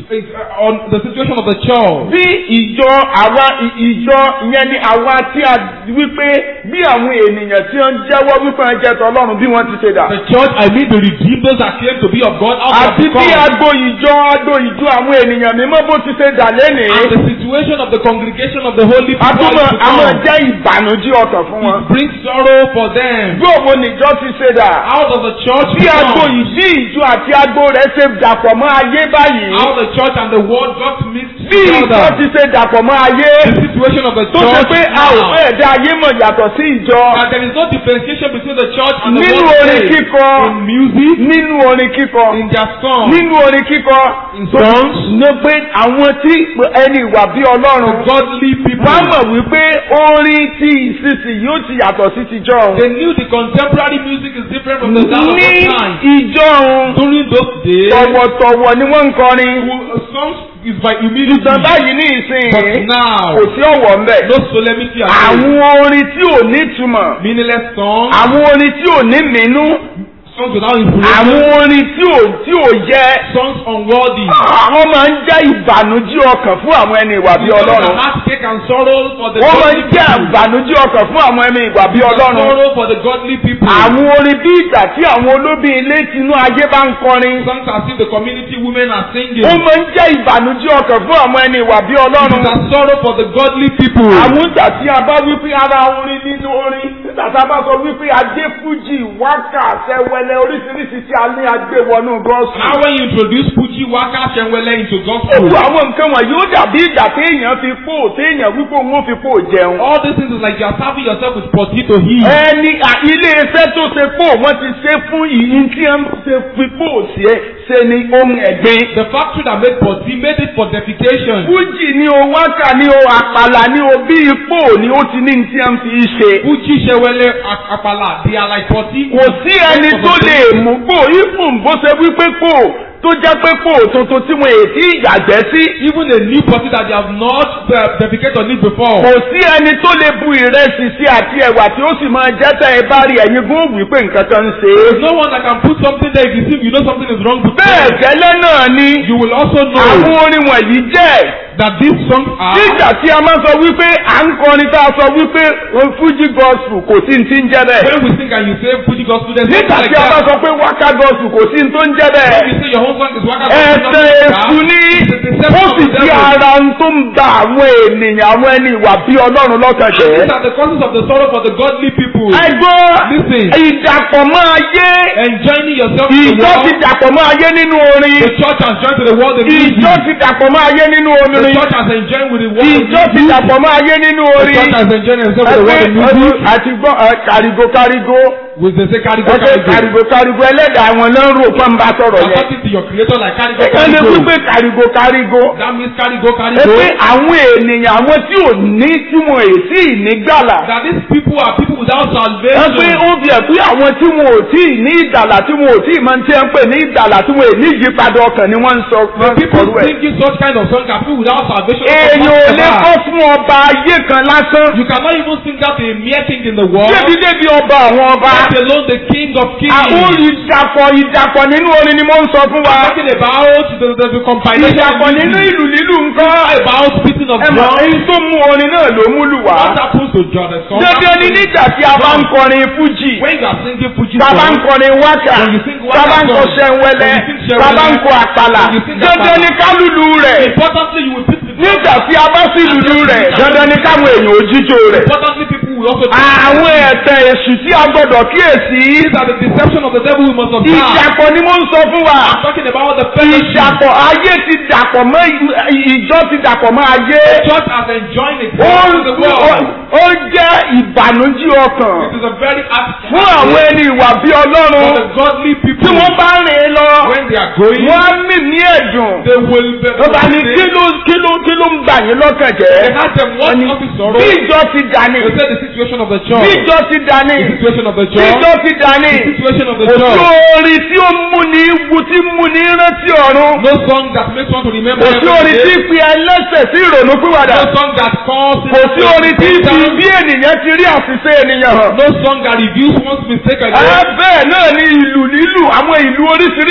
is uh, on the situation of the church. bí ìjọ àwa ì- ìjọ yẹn ni àwa tí a wípé bí àwọn ènìyàn tí wọ́n jẹ́wọ́ wípé wọ́n jẹ́ tọ́lọ́run bí wọ́n ti ṣe dà. The church, I mean the redeemed, those that claim to be of God, how they àti have bí become. agbo ìjọ agbo ìjọ àwọn ènìyàn mímọ́ bó ti ṣe dà And lénìí. the situation of the congregation of the holy people àtúmọ̀ has àmọ̀ become. jẹ́ ìbànújẹ́ ọkàn fún wọn. It brings sorrow for them. bí òun nìjọ ti ṣe dà. How does the church bí agbo become? yìí bí ìjọ àti agbo rẹ̀ ṣe dàpọ̀ mọ́ ayé báyìí. How the church and the world got mixed bí ìjọ together. ti ṣe dàpọ̀ mọ́ ayé. The situation of the tó ṣe church pé a ò now. fẹ́ dá ayé mọ̀ yàtọ̀ sí ìjọ. And there is no differentiation between the church and the nínú world orin today. kíkọ In music, nínú orin kíkọ in their song, nínú orin kíkọ In songs. ní pé àwọn tí ẹni ìwà bí the ọlọ́run godly people. wọ́n mọ̀ wípé orin tí ìsinsìnyí ó ti yàtọ̀ sí tijọ́ òun. They knew the contemporary music is different from the that of ní old time. ìjọ òun During those days, tọ̀wọ̀tọ̀wọ̀ ni wọ́n ń kọrin who- songs is by humility. ṣùgbọ́n báyìí ní But ìsìn now, kò sí ọ̀wọ̀ ńbẹ̀. no solemnity at all. àwọn orin tí ò ní túmọ̀ Meaningless songs, àwọn orin tí ò ní mínú songs without àwọn inspiration, orin tí ò tí ò yẹ songs unworthy. àwọn máa ń jẹ́ ìbànújẹ́ ọkàn fún àwọn ẹni ìwà bí Songs ọlọ́run. that heartache and sorrow for the wọ́n máa ń godly jẹ́ people. ìbànújẹ́ ọkàn fún àwọn ẹni ìwà bí ọlọ́run. Sorrow for the godly people. àwọn orin bí ìgbà tí àwọn olóbìn ilé tinú ayé bá ń kọrin. Songs as if the community women are singing. ó máa ń jẹ́ ìbànújẹ́ ọkàn fún àwọn ẹni ìwà bí It ọlọ́run. is a sorrow for the godly people. àwọn ìgbà tí a bá wípé ara orin nínú orin nígbà tí a bá sọ wípé adé fújì wákà sẹwẹlẹ oríṣiríṣi tí a ní agbéwọnú gọ́ọ̀sì. Now when you introduce Fuji Waka Shenwele into gospel, Gbogbo àwọn nǹkan wọ̀nyí ó dàbí ìgbà téèyàn fi pò téèyàn wípé òun ó fi pò jẹun. all these things is like you are serving yourself with potato heat. ẹni à- ilé iṣẹ́ tó ṣe pò wọ́n ti ṣe fún ìyín tí wọ́n ṣe fi pò sí ẹ ṣe ni ohun ẹ̀gbin. The factory that made potty made it for defecation. fújì ni o wákà ni o àpàlà ni o bí ipò ni ó ti ní tí wọ́n fi ṣe. Fuji Shenwele Ak- Apala, they are like potty. kò sí ẹni tó lè mú pò ìfún bó ṣe wípé pò tó jẹ́ pé pò tuntun tí wọ́n èsì ìyàgbẹ́ sí. Even a new potty that they have not uh, defecated on it before. kò sí ẹni tó lè bu ìrẹsì sí àti ẹ̀wà tí ó sì máa jẹ́ tẹ́ ẹ bá rí ẹ̀yin gún wípé nǹkan kan ń ṣe é. There's no one that can put something there if you see you know something is wrong with bẹ́ẹ̀ it. gẹ́lẹ́ náà ni You will also àwọn know orin wọ̀nyí jẹ́ that these songs are nígbà tí a máa sọ wípé à ń kọrin tá a sọ wípé fújì gospel kò sí ní ti ń jẹ́ bẹ́ẹ̀. when we sing and you say Fuji gospel there's nígbà nothing tí like a bá that. sọ pé wákà gospel kò sí ní tó ń jẹ́ When bẹ́ẹ̀. you say your own song is Waka ẹsẹ̀ gospel, nothing like èṣù that. ní It's a deception ó of sì the di devil. ara ń tó ń da àwọn ènìyàn àwọn ẹni ìwà bí ọlọ́run lọ́kàn These jẹ́. are the causes of the sorrow for the godly people. ẹgbọ́ Listen. ìdàpọ̀ mọ́ ayé Enjoying yourself in the ìjọ ti world. dàpọ̀ mọ́ ayé nínú orin The church has joined to the world in music. ìjọ ti dàpọ̀ mọ́ ayé nínú The orin church has enjoyed with the world in ìjọ ti music. dàpọ̀ mọ́ ayé nínú The orin church has enjoyed itself with the world in ẹgbẹ́ music. ọdún àti gbọ́ ẹ, kàrígó kàrígó With the say carry go ẹgbẹ́ carry go. kàrígó kàrígó ẹlẹ́dàá àwọn náà ń rò fún bá sọ̀rọ̀ You are yẹn talking to your creator like carry go ẹgbẹ́ carry ní go. wípé kàrígó kàrígó That means carry go carry ẹgbẹ́ go. àwọn ènìyàn àwọn tí ò ní tí wọn ò tí ì ní gbàlà That these people are people without ẹgbẹ́ salvation. ó fi ẹ̀kú àwọn tí wọn ò tí ì ní ìdàlà tí wọn ò tí ì máa ń tẹ́ ń pè ní ìdàlà tí wọn ò ní ìyípadà ọkàn ni wọ́n ń sọ The people kọ̀rú ẹ̀. singing such kind of song are people without salvation. èèyàn ò lè kọ́ fún ọba ayé kan lásán You cannot even sing that to a mere king in the world. débi débi ọba àwọn ọba Let alone the king of kings. àwọn ìdàpọ̀ ìdàpọ̀ nínú orin ni mo ń sọ fún wa Talking about the, the, the compilation ìdàpọ̀ of nínú music. ìlú lílù nǹkan About beating of ẹ mọ̀ drum. èyí tó mú orin náà ló múlù wá What happens to John the song? dandan ni nígbà tí a bá ń kọrin fújì When you are singing Fuji tá a bá ń song, kọrin wákà When you sing wákà tá a bá ń kọ song, sẹ́ńwẹ́lẹ́ when you sing tá a bá ń kọ sẹ́ńwẹ́lẹ́, àpàlà when you sing dandan àpàlà, ni kálùlù rẹ̀ importantly you will beat the drum. nígbà tí a bá sí lùlù rẹ̀ dandan ni káwọn èèyàn ò jíjó rẹ̀. Importantly people will also àwọn ẹ̀tẹ̀ èṣù tí a gbọ́dọ̀ kíyèsí. These are the deception of the devil we must observe. ìdàpọ̀ ni mo ń sọ fún wa. I'm talking about the fellowship. ìdàpọ̀ ayé ti dàpọ̀ mọ́ ìjọ ti dàpọ̀ mọ́ ayé. Church has enjoying it ó in the world. ó jẹ́ ìbànújẹ́ ọkàn It is a very act fún àwọn ẹni ìwà bí for ọlọ́run the godly people. tí wọ́n bá rìn lọ when they are going, wọ́n á mì ní ẹ̀dùn. they will be. ó bá ní kí ló kí ló kí ló ń bà yín lọ́kàn They jẹ́. had them what Wọ́n ní, of his sorrow. bí They ìjọ ti dání said the situation of the bí church. ìjọ ti dání The situation of the bí church. ìjọ ti dání. The situation of the kò sí church. orin tí ó mú ní wu tí mú ní rántí ọ̀run. No song that makes one to remember kò sí every orin tí day. fi ẹlẹ́sẹ̀ sí ìrònú pìwàdà. No song that calls. kò sí orin tí fi bí ènìyàn ti rí àṣìṣe ènìyàn hàn. No song that reveals one's mistake ẹ again. bẹ́ẹ̀ náà ni ìlù lílù àwọn ìlú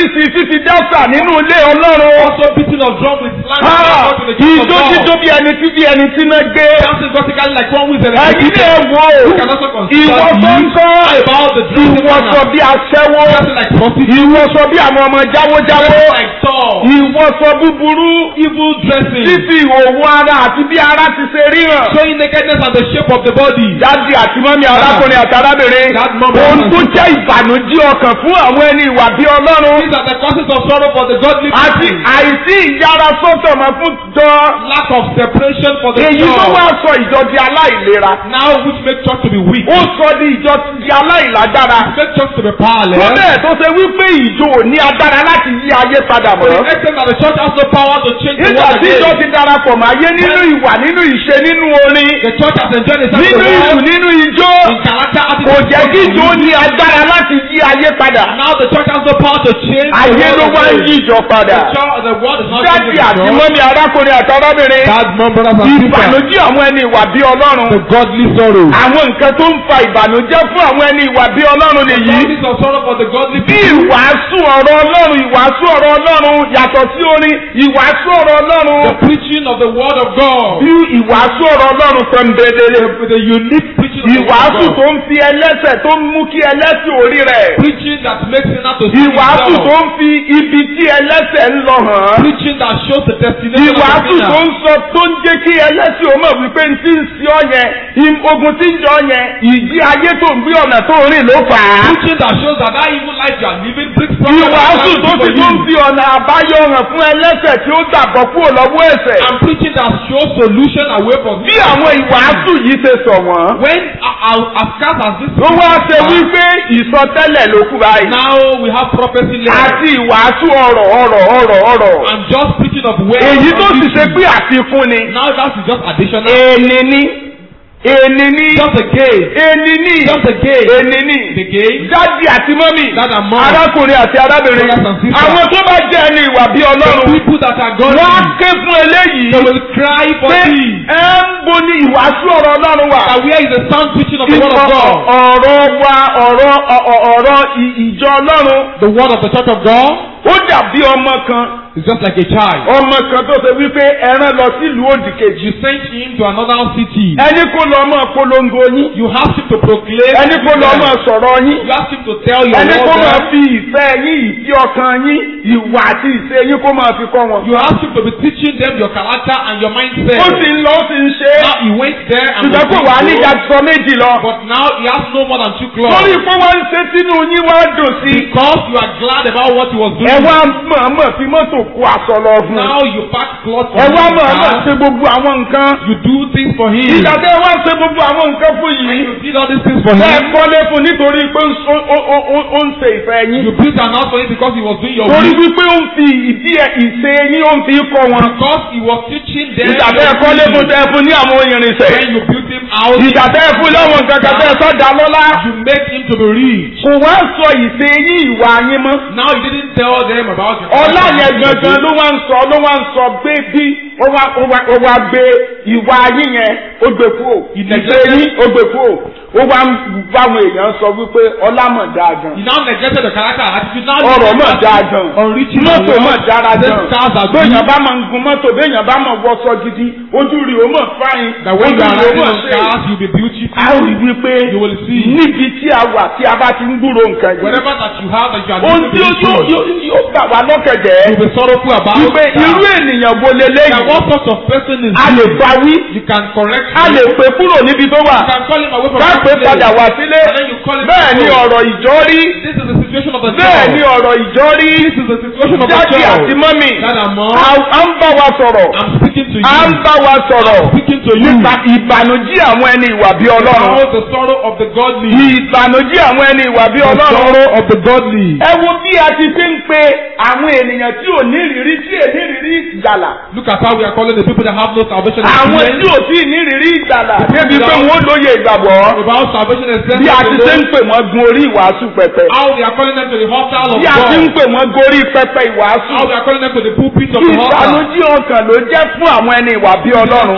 oríṣiríṣi fífi dáṣà nínú ilé ọlọ́run. Also beating of drum with slang Ah, in the church Ìjó of jíjó God. bí ẹni tí bí ẹni tí náà gbé. Dancing vertically like one with an Ẹ̀yin ní ẹ wò ó. You can also consider Ìwọ tó ń this kọ́. about the dressing Ìwọ sọ manner. bí aṣẹ́wó. Dancing like prostitute. Ìwọ sọ bí àwọn ọmọ jáwójáwó. Dancing like Saul. Ìwọ sọ búburú. Evil dressing. Fífi ìhòòhò ara àti bí ara ti ṣe ríran. Showing nakedness and the shape of the body. Dádì àti mọ́mí arákùnrin àti arábìnrin. That mom Ohun and tó sister. jẹ́ ìbànújẹ́ ọkàn fún àwọn ẹni ìwà bí Ọlọ́run. These are the causes of sorrow for the godly Àti people. àìsí ìyára sọ́tọ̀ mọ́ fún jọ. Lack of separation for the Èyí ló church. wá sọ ìjọ di aláìlera. Now which make church to be weak. Ó sọ di ìjọ di aláìlágbára. Make church to be Tó powerless. bẹ́ẹ̀ tó ṣe wípé ìjọ ò ní agbára láti yí ayé padà To the mọ́. extent that the church has no power to change the Nígbà world tí ìjọ again. ti darapọ̀ mọ́ ayé nínú ìwà nínú ìṣe nínú orin The church has enjoyed the nínú ìlú world nínú ijó in character kò attitude. jẹ́ kí ìjọ ní agbára láti yí ayé padà. Now the church has no power to change the Ayé ló world wá ń again. yí ìjọ padà. The church, the world is not Dádì changing the àti church. mọ́mí arákùnrin àti arábìnrin. That mom, brothers and sisters. Ìbànújẹ́ àwọn ẹni ìwà bí Ọlọ́run. The godly sorrow. Àwọn nǹkan tó ń fa ìbànújẹ́ fún àwọn ẹni ìwà bí Ọlọ́run The nìyí. causes of sorrow for the godly Bí people. ìwàásù ọ̀rọ̀ Ọlọ́run ìwàásù ọ̀rọ̀ Ọlọ́run yàtọ̀ sí orin ìwàásù ọ̀rọ̀ The Ọlọ́run. preaching of the word of God. Bí ìwàásù ọ̀rọ̀ Ọlọ́run pẹ̀mbẹ̀lẹ̀. With the unique preaching of the word Ìwàásù of tó God. ń fi ẹlẹ́sẹ̀ tó ń mú kí ẹlẹ́sìn orí rẹ̀. Preaching that makes sinner to see Ìwàásù tó himself. ń fi ibi tí ẹlẹ́sẹ̀ ń lọ hàn án. Preaching that shows the destination of the Ìwàásù tó sinner. ń sọ tó ń jẹ́ kí ẹlẹ́sìn ó mọ̀ wípé n tí ń sí ọ yẹn, im- ogun tí ń jọ yẹn, ìdí ayé tó ń gbé ọ̀nà tó ń rìn ló fà á. Preaching that shows that that evil life you are living brings problem Ìwàásù and tó for ti you. tó ń fi ọ̀nà àbáyọ hàn fún ẹlẹ́sẹ̀ tí ó gbàgbọ́ kúrò lọ́wọ́ ẹ̀ṣẹ̀. And preaching that shows solution away from Bí àwọn ìwàásù yìí ṣe sọ wọ́n. When uh, uh, as scarce as this Ó wá ṣe are, wípé ìsọtẹ́lẹ̀ ló kú báyìí. now we have prophecy left Àti ìwàásù ọ̀rọ̀ ọ̀rọ̀ ọ̀rọ̀ ọ̀rọ̀. and just preaching of way. Èyí tó sì ṣe pé àfikún ni. Now that is just additional. Èni ní. Èni ní. Just a game. Èni ní. Just a game. Èni ní. The game. Dádì àti mọ́mì. Dad and mom. Arákùnrin àti arábìnrin. Brothers and sisters. Àwọn tó bá jẹ́ ẹni ìwà bí The Ọlọ́run. people that are Wọ́n á godly. ké fún eléyìí. They will cry for Pé thee. ẹ ń bo ni ìwàásù ọ̀rọ̀ Ọlọ́run wà. That where is the sound preaching of the word of Ìkọ̀ God? ọ̀rọ̀ wa ọ̀rọ̀ ọ̀- ọ̀- ọ̀rọ̀ ì- ìjọ Ọlọ́run. The word of the church of God Ó dàbí ọmọ kan. is just like a child. Ọmọ kan tó ṣe wípé ẹran lọ sílùú òdì kejì. You sent him to another city. Ẹni kó lọ mọ́ polongo yín. You asked him to proclaim. Ẹni kó lọ mọ́ sọ̀rọ̀ yín. You asked him to tell your Ẹni kó máa word. fi ìfẹ́ yín ìfí ọkàn yín ìwà àti ìṣe yín kó máa fi kọ́ wọn. You asked him to be teaching them your character and your mindset. Ó sì ń lọ ó sì ń ṣe é. Now he went there and Ṣùgbọ́n kò was wá doing ní so, ìdájọ́ méjì lọ. But now he has no more than two Lórí clothes. pé wọ́n ń ṣe sínú yín wá dùn sí. Because you are glad about what he was doing. Ẹ wá mọ̀ọ́mọ̀ fi mọ́tò kó aṣọ lọ fún un. Now you pack clothes for Ẹ wá him. mọ̀ọ́mọ̀ now. ṣe gbogbo àwọn nǹkan. You do things for him. Ìgbà tẹ́ ẹ wá ṣe gbogbo àwọn nǹkan fún yìí. You did all these things for Ẹ him. kọ́lé fún nítorí pé ó ń so- ó- ó- ó- ó ń ṣe ìfẹ́ yín. You built an house for him because he was doing your Torí will. wípé ó ń fi ìdí ẹ̀ ìṣe yín ó ń fi kọ́ wọn. Because he was teaching them. Ìgbà tẹ́ ẹ kọ́lé fún tẹ́ ẹ fún ní àwọn irinṣẹ́. When you built him out. Ìgbà tẹ́ ẹ fún lọ́wọ́ nǹkan kan tẹ́ ẹ sọ́jà lọ́lá. You make him to be rich. Kò wá sọ ìṣe yín ìwà yín mọ́. Now you didn't tell them about your Ọlá yẹn gangan ló wá ń sọ ló wá ń sọ gbé bí ó wá ó wá ó wá gbé ìwà yín yẹn ó gbé kúrò. Ìṣe yín ó gbé kúrò. Ó wá ń báwọn èèyàn sọ wípé ọlá mọ̀ dáa gan. You now neglected the character and attitude. Now Ọ̀rọ̀ mọ̀ dáa gan. Unreaching Mọ́tò mọ̀ dára These gan. cars are Béèyàn good. bá máa ń gun mọ́tò béèyàn bá máa wọṣọ gidi ojú rí o mọ̀ fáyín. That when you are Ojú rí o riding mọ̀ on ṣe. cars, you'll be beautiful. A ó rí wípé You will see. níbi tí a wà tí a bá ti ń gbúrò nǹkan yìí. Whatever that you have that you are Ohun doing tí ó to be yóò true, yóò yóò gbà wá lọ́kẹ̀jẹ́. you'll be sorrowful about. Wípé irú that. ènìyàn wo That leléyìí? what sort of person is A lè this? bá wí. You can correct A him. lè pè kúrò níbi tó wà. You can call him away from Ká that pè place. padà wá sílé. And then you call him Bẹ́ẹ̀ back ni home. ọ̀rọ̀ ìjọ rí. This is the situation of the Bẹ́ẹ̀ ni church. ọ̀rọ̀ ìjọ rí. This is the situation of the Jáde church. àti mọ́mì. Dad and mom, À à ń bá wa sọ̀rọ̀. I'm speaking to À ń you. bá wa sọ̀rọ̀. Speaking to you. Nípa ìbànújẹ́ àwọn ẹni ìwà bí Ọlọ́run. About the sorrow of the godly. Ìbànújẹ́ àwọn ẹni ìwà bí The Ọlọ́run. sorrow of the godly. Ẹ wo bí a ti fi ń pe àwọn ènìyàn tí ò ní ìrírí tí ò ní ìrírí ìgbàlà. Look at how we are calling the people that have no salvation Àwọn tí experience. ò tí ì ní ìrírí ìgbàlà. Débi pé wọ́n lóye ìgbàgbọ́. About salvation Bí a ti ṣe ń experience. pè wọ́n gun orí ìwàásù pẹpẹ. How they are calling them to the altar of Bí a ti ń God. pè wọ́n gorí pẹpẹ ìwàásù. How they are calling them to the pulpit of the altar. Ìbànújẹ́ ọkàn ló jẹ́ fún àwọn ẹni ìwà bí Ọlọ́run. Ask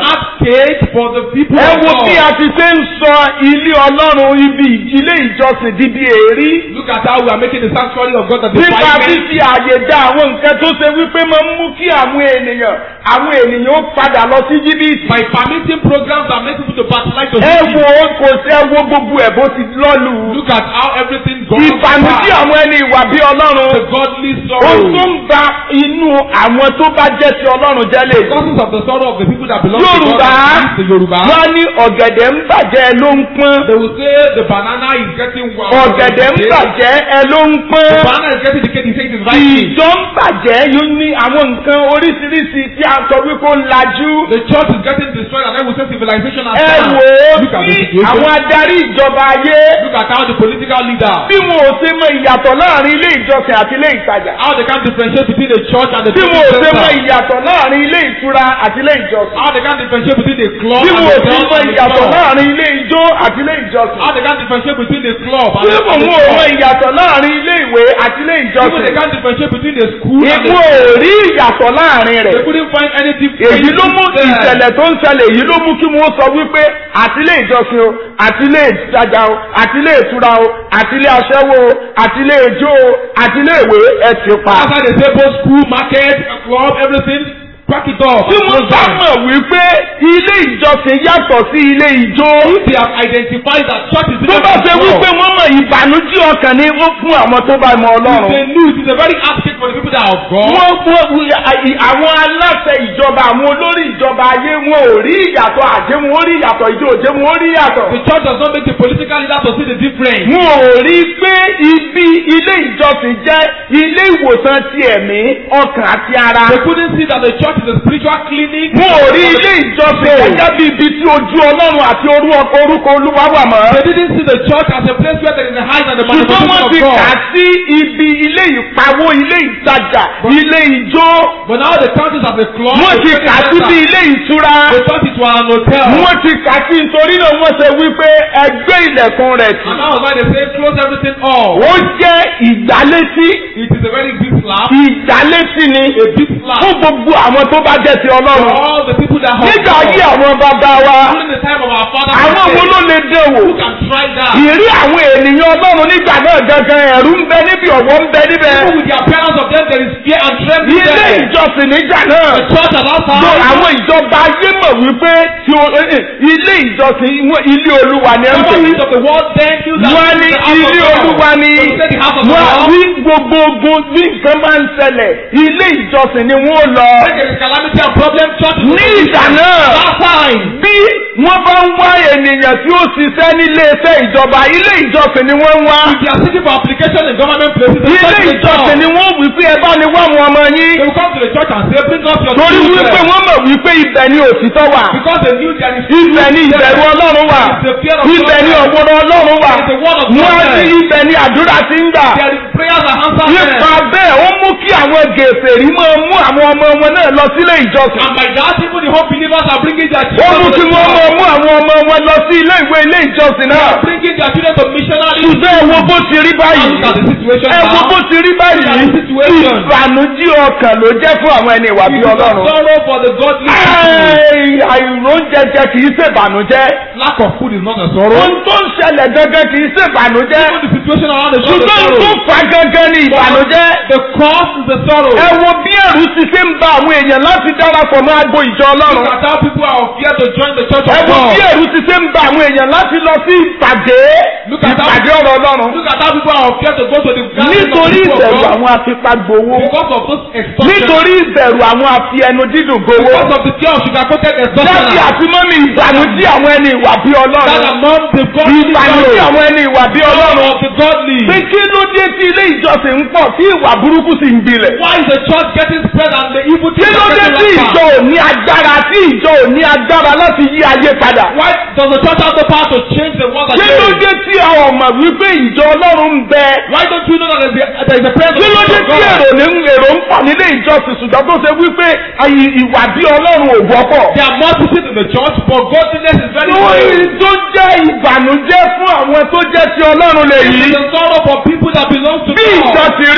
stage for the people ẹ of wo bí a God. ti ṣe ń sọ ilé ọlọ́run ibi ilé ìjọsìn di bí èrí Look at how we are making the sanctuary of God the nípa defilement. fífi àyè dá àwọn nǹkan tó ṣe wípé máa ń mú kí àwọn ènìyàn àwọn ènìyàn ó padà lọ sí jìbìtì. By permitting programs that make people to backslide to ẹ sin. wo kò sí ẹ wo gbogbo ẹ̀ bó ti lọ́lù. Look at how everything goes. ìbànújẹ́ àwọn ẹni ìwà bí The ọlọ́run. godly ohun sorrow. tó ń ba inú àwọn tó bá jẹ́ ti ọlọ́run jẹ́ lè. Causes of the sorrow of the people that belong to Yorùbá God. and The Yoruba. wọ́n ní ọ̀gẹ̀dẹ̀ ń bàjẹ́ ẹ ló ń pọ́n. They will say the banana is getting wild. ọ̀gẹ̀dẹ̀ ń bàjẹ́ ẹ ló ń The pọ́n. banana is getting decayed. He says it's rising. ìjọ ń bàjẹ́ yóò ní àwọn nǹkan oríṣiríṣi tí a sọ wípé ó lajú. The church is getting destroyed and then we say civilization has ẹ come. wò ó Look at the sí situation. àwọn adarí ìjọba ayé Look at how the political leader. bí wọn ò ṣe mọ ìyàtọ̀ láàrin ilé ìjọsìn àti ilé ìtajà. How they can differentiate between the church and the bí wọn ò business ṣe mọ center. ìyàtọ̀ láàrin ilé ìtura àti ilé ìjọsìn. How they can differentiate between the club bí and wọn ò the ṣe church mọ and the ìyàtọ̀ club. láàrin ilé ijó àti ilé ìjọsìn. How they can differentiate between the club and bí the wọn ò mọ church. ìyàtọ̀ láàrin ilé ìwé àti ilé Even they ìjọsìn. can differentiate between the school and the ìwọ ò rí ìyàtọ̀ láàrin They rẹ̀. couldn't find any difference. èyí ló mú there. ìṣẹ̀lẹ̀ tó ń ṣẹlẹ̀ èyí ló mú kí wọ́n sọ wípé àti ilé ìjọsìn o àti ilé ìtajà o àti ilé ìtura o àti ilé aṣẹ́wó o àti ilé ijó o àti ilé ìwé ẹ ti pa. After they say both school, market, club, everything, crack it off. tí and wọ́n close bá down. mọ̀ wípé ilé ìjọsìn yàtọ̀ sí ilé ijó. If they have identified that church is tó different bá from ṣe club, wípé wọ́n mọ̀ ìbànújẹ́ ọkàn ni wọ́n fún àwọn tó bá mọ if ọlọ́run. they knew it is a very hard thing for the people that are of God. wọ́n wọ́n àwọn aláṣẹ ìjọba àwọn olórí ìjọba ayé wọn ò rí ìyàtọ̀ àjẹ́ wọn ò rí ìyàtọ̀ ìjọ òjẹ́ wọn ò rí ìyàtọ̀. The church does not make the political leader to see the difference. wọn ò rí pé ibi ilé ìjọsìn jẹ́ ilé ìwòsàn ti ẹ̀mí ọkàn àti ara. They couldn't see that the church is a spiritual clinic. wọn ò rí ilé ìjọsìn gẹ́gẹ́ bí ibi tí ojú ọlọ́run àti orúkọ orúkọ olúwa wà mọ́. They didn't see the church as a place where there is a high and the ṣùgbọ́n manifestation wọ́n of ti kà á God. sí ibi ilé ìpawó ilé ìtajà ilé ijó But now the church is as a club. wọ́n a ti shopping kà á sí center. bí ilé ìtura They thought it was an hotel. wọ́n ti kà á sí nítorí náà wọ́n ṣe wípé ẹgbẹ́ ilẹ̀kùn rẹ̀ tì. And that was why they say close everything off. ó jẹ́ ìgbálétí It is a very big slap. ìgbálétí ni A big slap. fún gbogbo àwọn tó bá jẹ́ ti For ọlọ́run. all the people that have nígbà ayé God. àwọn bàbá wa During the time of our father. àwọn wo ló lè dé wò. Who can try that? ìrí àwọn ènìyàn ọlọ́run nígbà náà gangan ẹ̀rú ń bẹ níbi ọ̀wọ́ ń bẹ níbẹ̀. Even with the appearance of them, there is fear and trembling ilé there. ìjọsìn nígbà náà. The church at that Lo time. àwọn ìjọba ayé mọ̀ wípé tí o eh, eh, ilé ìjọsìn wọn ilé olúwa ni ẹ ń Never pè. reach of the world then knew that Wọ́n ní it is the house ilé of God. olúwa ni So he said the house of wọ́n God. ní gbogbo ogun bí nǹkan máa ń ṣẹlẹ̀ ilé ìjọsìn ni wọ́n lọ. When there is calamity and problem, church is Ní ìgbà náà That time. bí wọ́n bá ń wá ènìyàn tí ó ṣiṣẹ́ nílé iṣẹ́ ìjọba ilé ìjọsìn ni wọ́n ń wá. If they are seeking for application in government places, the Ilé church is the ìjọsìn job. ni wọ́n wí pé ẹ bá ní wá àwọn ọmọ yín. They will come to the church and say, bring up your Torí children. wípé wọ́n mọ̀ wípé ibẹ̀ ni òtítọ́ wà. Because they knew there is Ibẹ̀ ni ìbẹ̀rù ọlọ́run wà. There is the fear of Ibẹ̀ ni God. ọ̀gbọ̀nọ̀ ọlọ́run wà. There is the word of God Wọ́n ní there. ibẹ̀ ni àdúrà ti ń gbà. There is prayers and answers Nípa there. bẹ́ẹ̀ ó mú kí àwọn gèfèrí máa mú àwọn ọmọ wọn náà lọ sílé ìjọsìn. And by that, even the whole believers are bringing their Ó children mú to kí the wọ́n máa church. mú àwọn ọmọ wọn lọ sí ilé ìwé ilé ìjọsìn They náà. are bringing their children to missionary. Ṣùgbọ́n ẹ wo bó ti rí Now báyìí. look at the situation Ẹ wo now. bó ti rí báyìí. Look at the situation. Ìbànújẹ́ ọkàn ló jẹ́ fún àwọn ẹni ìwà It bí is a Ọlọ́run. sorrow for the godly people. Ẹ́ẹ̀, Àìróúnjẹjẹ kì í ṣèbànújẹ́. Lack of food is not a sorrow. Ohun tó ń ṣẹlẹ̀ gangan kì í ṣèbànújẹ́. Even the situation around the church is Ṣùgbọ́n ohun tó sorrow. fa gangan ni ìbànújẹ́. The cross is the sorrow. Ẹ wo bí ẹ̀rù ti ṣe ń ba àwọn èèyàn láti darapọ̀ mọ́ agbo ìjọ Look Ọlọ́run. at how people are of fear to join the church Ẹ of wo bí God. ẹ̀rù ti ṣe ń ba àwọn èèyàn láti lọ sí ìpàdé. Look at how- Ìpàdé ọ̀rọ̀ Ọlọ́run. Look at how people are of fear to go to the gathering of the Nítorí people of ìbẹ̀rù God. àwọn afipagbowó. Because of those extortion. Nítorí ìbẹ̀rù àwọn afi ẹnu dídùn gbowó. Because of the fear of sugar-coated Dábì extortion. àti mọ́mí ìbànújẹ́ àwọn ẹni ìwà bí That Ọlọ́run. among the godly Ìbànújẹ́ sorrow. àwọn ẹni ìwà bí Ọlọ́run. of the godly. Pé kí ló dé tí ilé ìjọsìn ń pọ̀ tí ìwà burúkú sì ń gbilẹ̀? Why is the church getting spread and the evil Kí things ló are dé getting tí ìjọ rampant? ò ní agbára tí ìjọ ò ní agbára láti yí ayé padà? Why does the church have the power to change the world Kí ló again? dé tí a ò mọ̀ wípé ìjọ Ọlọ́run ń bẹ? Why don't you know that there is a, there is a presence Kí ló of dé tí God? èrò ní èrò ń pọ̀ nílé ìjọsìn ṣùgbọ́n tó ṣe wípé àyè ìwà bí Ọlọ́run ò wọ́pọ̀? There are multitudes in the church, but godliness is very Lórí few. tó jẹ́ ìbànújẹ́ fún àwọn tó jẹ́ ti Ọlọ́run lè It yí. is a sorrow for people that belong to Bí ìjọ God. ti rí, The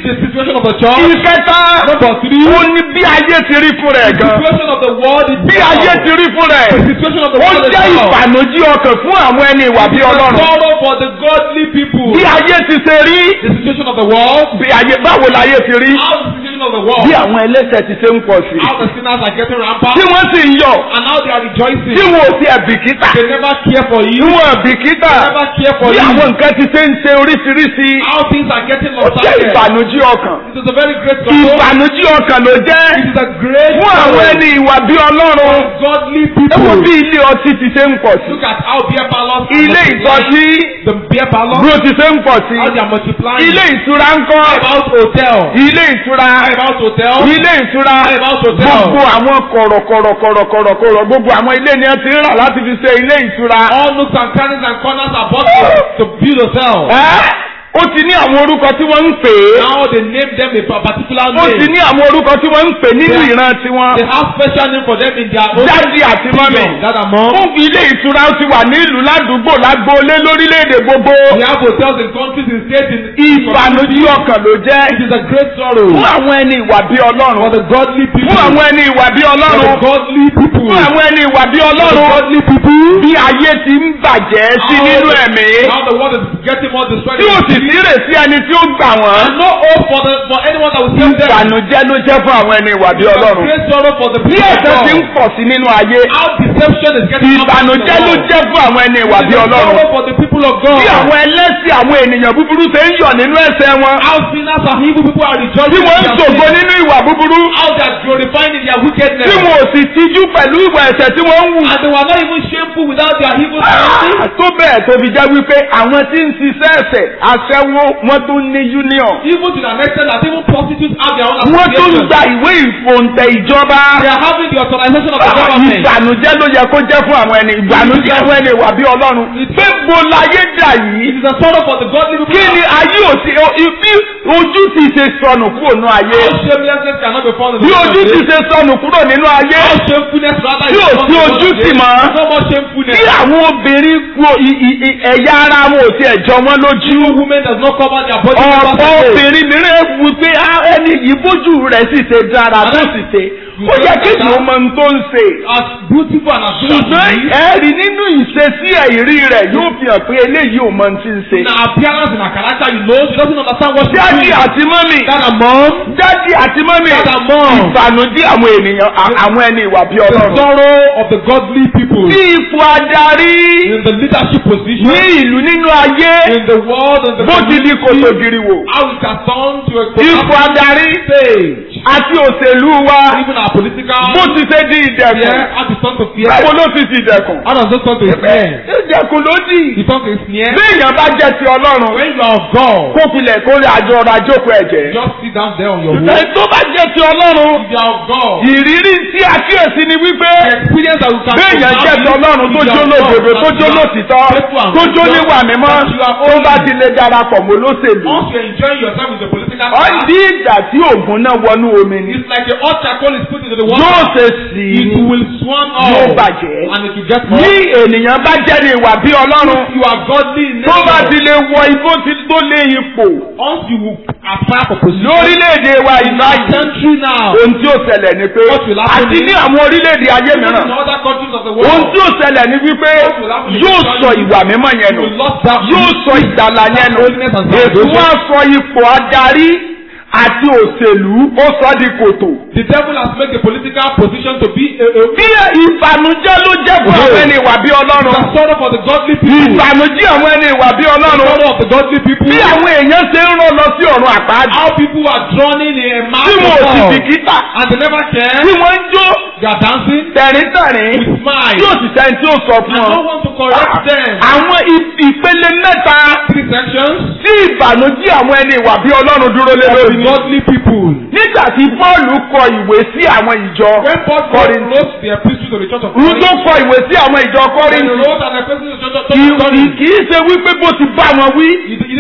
the situation of the church. ìkẹta Number three, ó ní bí ayé ti rí fún rẹ̀ the gan situation of the world is bí ayé ti rí fún rẹ̀ The situation of the ó world is jẹ́ now. ìbànújẹ́ ọkàn fún àwọn ẹni ìwà bí The ọlọ́run sorrow for the godly people. bí ayé ti ṣe rí The situation of the world. bí ayé báwo láyé ti rí How the situation of the world. bí àwọn ẹlẹ́ṣẹ̀ ti ṣe ń pọ̀ sí How the sinners are getting rampant. tí wọ́n sì ń yọ̀ And how they are rejoicing. tí wọn ò sí ẹ̀bìkítà They never care for tí you. wọn ẹ̀bìkítà They never care for bí you. àwọn nǹkan ti ṣe ń ṣe oríṣiríṣi How things are getting ó jẹ́ lopsided. ìbànújẹ́ ọkàn It is a very great sorrow. ìbànújẹ́ ọkàn ló jẹ́ It is a great fún àwọn sorrow ẹni ìwà bí ọlọ́run for godly ẹ wo people. bí ilé ọtí ti ṣe ń pọ̀ sí Look at how beer parlors are ilé multiplying. ìtọ́sí The beer parlors. bí ó ti ṣe ń pọ̀ sí How they are multiplying. ilé ìtura ń kọ́ How about hotel? ilé ìtura How about hotel? ilé ìtura How about hotel? gbogbo àwọn kọ̀rọ̀kọ̀rọ̀kọ̀rọ̀kọ̀rọ̀ gbogbo àwọn ilé ni wọ́n ti ń rà láti fi ṣe ilé ìtura. All nooks and crannies and corners are bought to, to build hotel. Ẹ́, ó ti ní àwọn orúkọ tí wọ́n ń pè é Now they name them a pa- particular ó ti name. ní àwọn orúkọ tí wọ́n ń pè nínú Yeah. ìran tiwọn They have special name for them in their own dáàdi àti mọ́mì kingdom. That among. fún ilé ìtura ó ti wà ní ìlú ládùúgbò lágbóolé lórílẹ̀‐èdè gbogbo We have hotels in countries in states in ìbànújẹ́ ọkàn ló jẹ́ It is a great sorrow fún àwọn ẹni ìwà bí for ọlọ́run the godly people. fún àwọn ẹni ìwà bí For ọlọ́run the godly people. fún àwọn ẹni ìwà bí For the ọlọ́run godly people. bí ayé ti ń bàjẹ́ sí How nínú the- ẹ̀mí How the world is getting more destroyed. tí ó sì sírè sí ẹni tí ó gbà wọ́n And no hope for the for anyone that will save them. ìbànújẹ́ ló jẹ́ fún àwọn ẹni ìwà bí It's a ọlọ́run great sorrow for the bí people of ẹ̀ṣẹ̀ ti ń God. pọ̀ sí nínú ayé How deception is getting ìbànújẹ́ ló jẹ́ fún àwọn ẹni ìwà bí It is a ọlọ́run sorrow for the people of God. bí àwọn ẹlẹ́sìn àwọn ènìyàn búburú ṣe ń yọ̀ nínú ẹ̀ṣẹ̀ wọn How sinners and evil people are rejoicing. tí wọ́n ń in their ṣògo sin. nínú ìwà búburú How they are glorifying in their wickedness. tí wọn ò sì tijú pẹ̀lú ìwà ẹ̀ṣẹ̀ tí wọ́n ń wù. And they were not even shameful without their evil Ah, sin. tó bẹ́ẹ̀ tó fi jẹ́ wípé àwọn tí ń ṣiṣẹ́ ẹ̀ṣẹ̀ aṣẹ́wó wọ́n tún ní union Even to the next extent that even prostitutes have their own wọ́n tún association. gba ìwé ìfòǹtẹ̀ ìjọba. They are having the authorization of the Ah, government. ìbànújẹ́ ló yẹ kó jẹ́ fún àwọn ẹni ìbànújẹ́ fún ẹni ìwà bí ọlọ́run pé bo láyé dà yìí It is a sorrow for the godly people. kí ni ayé òsì bí ojú ti ṣe sọnù kúrò nínú ayé How shamelessness cannot be found in the bí world ojú ti today. ṣe sọnù kúrò nínú ayé How shamefulness rather Tí is ò found sí in the world ojú today. tì mọ́. No more shamefulness. bí àwọn obìnrin wo i- i- i- ẹ̀yà ara wọn ò tiẹ̀ jọ wọ́n lójú Even women does not cover their body. ọ̀pọ̀ members today. obìnrin mìíràn wù pé "Ah, ẹni yìí bójú rẹ̀ sì ṣe dára tó sì ṣe ó yẹ kí ni ó mọ ohun tó ń ṣe As beautiful and as good as ṣùgbọ́n she is. ẹ̀rí nínú ìṣesí ẹ̀rí rẹ̀ yóò fi hàn pé eléyìí ò mọ ohun tí ń ṣe. In her appearance, in her character, you know she doesn't understand what she's Dádì doing. àti mọ́mì. That her mom, Dádì àti mọ́mì. Dad and mom. Ìbànújẹ́ àwọn ènìyàn à- àwọn ẹni ìwà bí the ọlọ́run. sorrow of the godly people Bí ipò adarí in the leadership position ní ìlú nínú ayé in the world and the bó ti di kòtò community, giriwò. how it has turned to a Ipò adarí stage. àti òṣèlú wa Even our political bó ti ṣe di ìdẹ̀kùn. fear, how it turned to fear. Báwo ló ti di ìdẹ̀kùn? How does it turn to a snare? Ìdẹ̀kùn ló dì. It turns to a snare. Bí èèyàn bá jẹ́ ti ọlọ́run, When you are of God, kó filẹ̀ kó rí àjọ ọrọ̀ àjókòó ẹ̀jẹ̀. just sit down there on your own. Ṣùgbọ́n tó bá jẹ́ ti ọlọ́run, If you are of God, ìrírí tí a kíyèsí ni wípé the experience that you can béèyàn jẹ́ ti ọlọ́run tó jó lódodo tó jó lòtítọ́ tó jó níwà mímọ́ tó bá ti lè darapọ̀ mọ́ lóṣèlú. Once you enjoy yourself with the political Ó class, di ìgbà tí ògùn náà wọnú omi ni. it's like a hot charcoal is put into the Yóò water. ṣe sí It i will swarm yóò out bàjẹ́. and it will get Ní hot. ènìyàn bá jẹ́ ní ìwà bí ọlọ́run You are godly in tó bá ti nature. lè wọ igbó tí tó lé ipò Once you will aspire for position lórílẹ̀‐èdè wa in ìlú our ayé. country now, Ohun tí ó ṣẹlẹ̀ ni pé What will happen àti is- ní àwọn orílẹ̀‐èdè ayé even mìíràn in other countries of the ohun world, tí ó ṣẹlẹ̀ ni wípé yóò sọ ìwà mímọ́ yẹn you nù will lost that yóò sọ ìgbàlà yẹn nù holiness and ètò salvation. wọn sọ ipò adarí àti òṣèlú ó sọ di kòtò. The devil has made the political position to be a, a, bí ìbànújẹ́ ló jẹ́ fún àwọn ẹni ìwà bí a ọlọ́run sorrow for the godly people. ìbànújẹ́ àwọn ẹni ìwà bí The ọlọ́run sorrow of the godly people. bí àwọn èèyàn ṣe ń rán lọ sí ọ̀run àpáàdì How people are drowning in a mass tí of wọn ò sì God. bìkítà and they never care. tí wọ́n ń jó They are dancing tẹ̀ríntẹ̀rín with smile. tí ò sì sẹ́ni tí ó sọ And fún no wọn. one to correct them. àwọn ì- ìpele mẹ́ta Three sections tí ìbànújẹ́ àwọn ẹni ìwà bí ọlọ́run dúró lé of lórí the ni. godly people. nígbà tí Pọ́ọ̀lù kọ ìwé sí àwọn ìjọ When Paul Kọ́ríńtì wrote the epistle to the church of òun tó Corinth, kọ ìwé sí àwọn ìjọ when he Kọ́ríńtì wrote an epistle to the church of kì í Corinth, kì í ṣe wípé bó ti bá wọn wí he, he didn't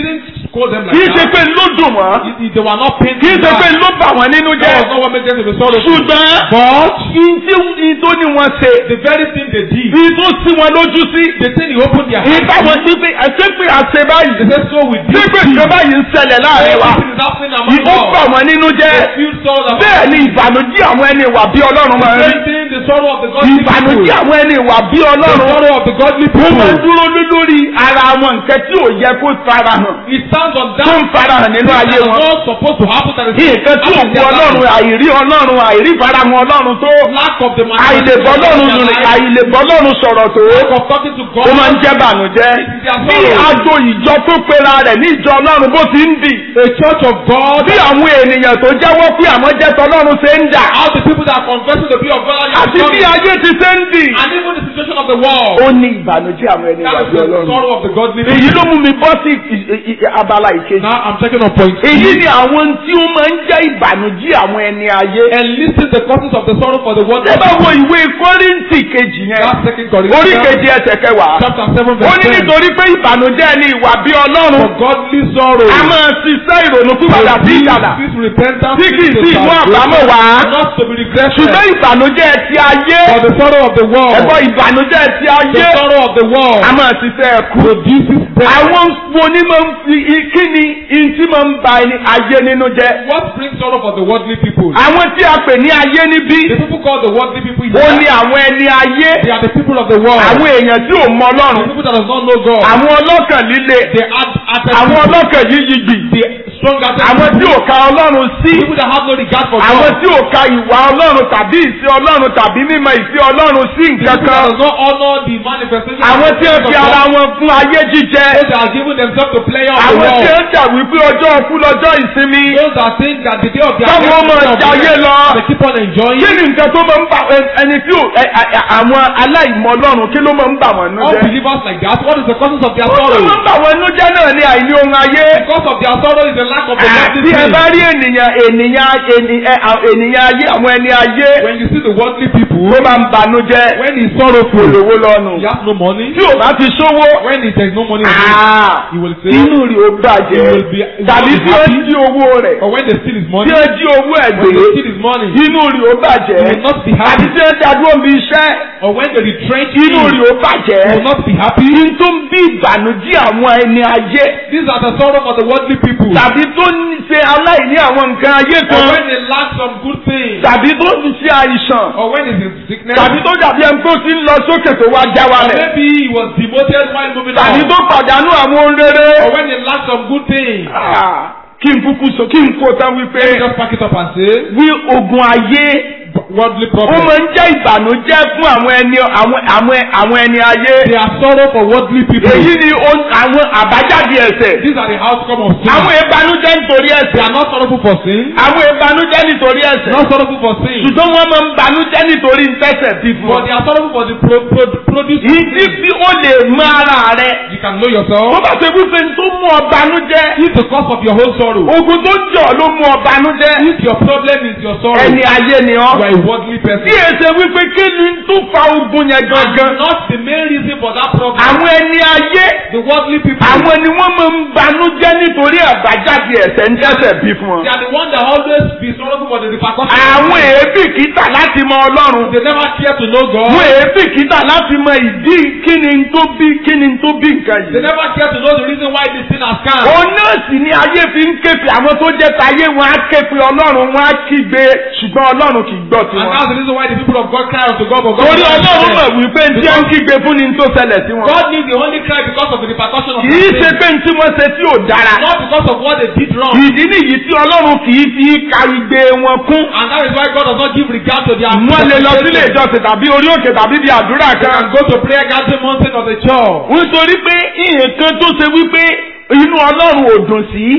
scold them like kì í ṣe that. pé ló dùn wọ́n It- it- They were not pained. kì í ṣe pé ló bà wọ́n nínú That jẹ́ was not what made them to be sorrowful. ṣùgbọ́n But ìdí ìdó ni wọ́n ṣe the very thing they did, ìdó sí wọn lójú sí the thing he opened their eyes. ìbáwọn sí pé àṣẹ pé àṣẹ báyìí They said, so we ṣé did. pé nǹkan báyìí ń ṣẹlẹ̀ láàrin wa Everything is happening among ìbó bà us. wọ́n nínú jẹ́ They feel sorrow about bẹ́ẹ̀ ni ìbànújẹ́ àwọn ẹni ìwà bí ọlọ́run máa ń rí Same thing, the sorrow of the godly people. ìbànújẹ́ àwọn ẹni ìwà bí The ọlọ́run sorrow of the godly ó máa ń people. dúró lé lórí ara wọn nǹkan tí ò yẹ kó fara hàn It stands on tó that ń fara hàn nínú that ayé is wọn not supposed to happen. That is nǹkan tí ò happening in wu their ọlọ́run life. àìrí ọlọ́run àìrí ìfarahàn ọlọ́run tó Lack of the àìlèbọ́ ọlọ́run manifestation of rìn their life. àìlèbọ́ ọlọ́run sọ̀rọ̀ tó Lack of talking to God. ó máa ń jẹ́ bànújẹ́ bí àjò ìjọ tó pera rẹ̀ ní ìjọ ọlọ́run bó ti ń dì A church of God. bí àwọn ènìyàn tó jẹ́wọ́ pé àwọn jẹ́ tọlọ́run ṣe ń dà How the people that are confessing the be of God are àti bí coming. ayé ti ṣe ń dì And even the situation of the world. ó ní ìbànújẹ́ àwọn ẹni That ìwà is bí the ọlọ́run sorrow of the godly èyí people. ló mú mi bọ́ sí ì- ì- ì- abala ìkejì Now I'm checking on point. èyí ni àwọn tí ó máa ń jẹ́ ìbànújẹ́ àwọn ẹni ayé And listen the causes of the sorrow for the world. ṣé bá wo ìwé kọ́ríntì kejì yẹn That's second orí Corinthians kejì ẹsẹ̀ kẹwàá chapter seven ó verse ní ten. nítorí pé ìbànújẹ́ ni ìwà bí ọlọ́run For godly sorrow. a máa ṣiṣẹ́ ìrònú pípadà sí ìyàdà This repentance tí kì í leads sí to ìmú salvation, àbámọ̀ wá Not to be regretted. ṣùgbọ́n ìbànújẹ́ ti ayé For the sorrow of the world. ẹ̀gbọ́n ìbànújẹ́ ti The ayé sorrow of the world. a máa ṣiṣẹ́ ẹ̀kú Produces death. àwọn onímọ̀ ń fi i- kí ni ìtí máa ń ba ẹni ayé nínú jẹ́ What brings sorrow for the worldly people? àwọn tí a pè ní ayé níbí The people called the worldly people. ó ní here, àwọn ẹni ayé They are the people of the world. àwọn èèyàn tí ò mọ The ọlọ́run people that does not know God. àwọn ọlọ́kàn líle They are at àwọn ọlọ́kàn yíyígbì the strong at àwọn tí ò ka ọlọ́run sí people that have no regard for àwọn God. tí ò ka ìwà ọlọ́run tàbí ìṣe ọlọ́run tàbí mímọ̀ ìṣe ọlọ́run sí The nǹkan people that kan does not honor the manifestation. of àwọn the tí ó presence fi of ara God. wọn fún ayé jíjẹ Those that are giving themselves to play out the àwọn tí ó world. jà wípé ọjọ́ òkú lọ́jọ́ ìsinmi Those that think that the day of their Táwọn ọmọ death is not jayé over, lọ. they keep on enjoying. kí ni nǹkan tó máa ń bà ẹni tí ò ẹ- ẹ- ẹ- àwọn aláìmọ̀ ọlọ́run kí ló máa ń bà wọ́n nú jẹ́ Unbelievers like that. What is the causes of their ó tó sorrow? máa ń bà wọ́n nú jẹ́ náà ní àìní ohun ayé The cause of their sorrow is the lack of the àti worldly ẹ things. bá rí ènìyàn ènìyàn ènì- ẹ- à- ènìyàn ayé àwọn ẹni ayé When you see the worldly people, tó máa ń banú jẹ́ when he's sorrowful, olówó lọ́nu he has no money. tí ò bá ti sówó When he has no money, ah, he will say, inú rí o bàjẹ́ He will be- he will tàbí not be tí ó happy. jí owó rẹ̀ or when they steal his tí money, ó jí owó ẹ̀ when gbé they steal his money, inú rí o bàjẹ́ he will not be tàbí happy. tí ó dádúró bí iṣẹ́ Or when they retrench inú him, rí o bàjẹ́ he will not be happy. ní tó ń bí ìbànújẹ́ àwọn ẹni ayé These are the sorrow for the worldly people. tàbí tó ń ṣe aláìní àwọn nǹkan ayé Or kan when they lack some good things. tàbí tó ń ṣe àìsàn Or when he's in sickness. tàbí tó dàbí ẹni tó ti ń lọ sókè tó wá já Or wálẹ̀ maybe he was demoted while moving tàbí on. tó pàdánù àwọn ohun rere. Or when he lacked some good things. Ah, kí n kúkú sọ kí n kó tán Let me wípé just pack it up and say, wí ogun ayé worldly ó problems. máa ń jẹ́ ìbànújẹ́ fún àwọn ẹni àwọn àwọn àwọn ẹni ayé They are sorrow for worldly people. èyí ni ó- àwọn àbájáde ẹ̀ṣẹ̀ These are the outcome of sin. àwọn ìbànújẹ́ nítorí They ẹ̀ṣẹ̀ are not sorrowful for sin. àwọn ìbànújẹ́ nítorí ẹ̀ṣẹ̀ Not sorrowful for sin. ṣùgbọ́n wọ́n máa ń bànújẹ́ nítorí ntẹ́sẹ̀ bí fún But ọ. they are sorrowful for the pro, pro, produce. of ìdí sin. tí ó lè mọ ara rẹ You can know tó yourself. bá ṣe wípé tó mú ọ bànújẹ́ If the cause of your whole sorrow. ogun tó jọ ló mú ọ bànújẹ́ If your problem is your sorrow. ẹni ayé ni ọ. You are a worldly person. tí èsè wípé kí ni tó fa ogun yẹn And gangan. not the main reason for that problem. àwọn ẹni ayé The worldly people. àwọn ni wọ́n máa ń banújẹ́ nítorí àbájáde ẹ̀ṣẹ̀ ń jẹ́sẹ̀ bí fún wọn. They are the ones that always be sorrowful for the repercussions. àwọn èébì kìtà láti mọ ọlọ́run. They never care to know God. àwọn èébì kìtà láti mọ ìdí kí ni tó bí kí ni tó bí nǹkan They yìí. never care to know the reason why this sin has come. òun náà sì ni ayé fi ń képe àwọn tó jẹ́ tayé wọn á képe ọlọ́run wọn á kígbe ṣùgbọ́n ọlọ́run kì í gbọ́ And tiwọn. that's the reason why the people of God cry unto God, but God torí will not ọlọ́run hear mọ̀ wípé tí wọ́n ń kígbe fún ni tó ṣẹlẹ̀ sí wọn. God needs the only cry because of the repercussion of kì í their ṣe sin. pé tí wọ́n ṣe tí ò dára. Not because of what they did wrong. ìdí nìyí tí ọlọ́run kì í fi ka igbe wọn kún. And that is why God does not give regard to their wọ́n lè lọ sílé manifestation. ìjọsìn tàbí orí òkè tàbí bí àdúrà They kan. can go to prayer gathering mountain of the church. nítorí pé nǹkan tó ṣe wípé inú ọlọ́run ò dùn sí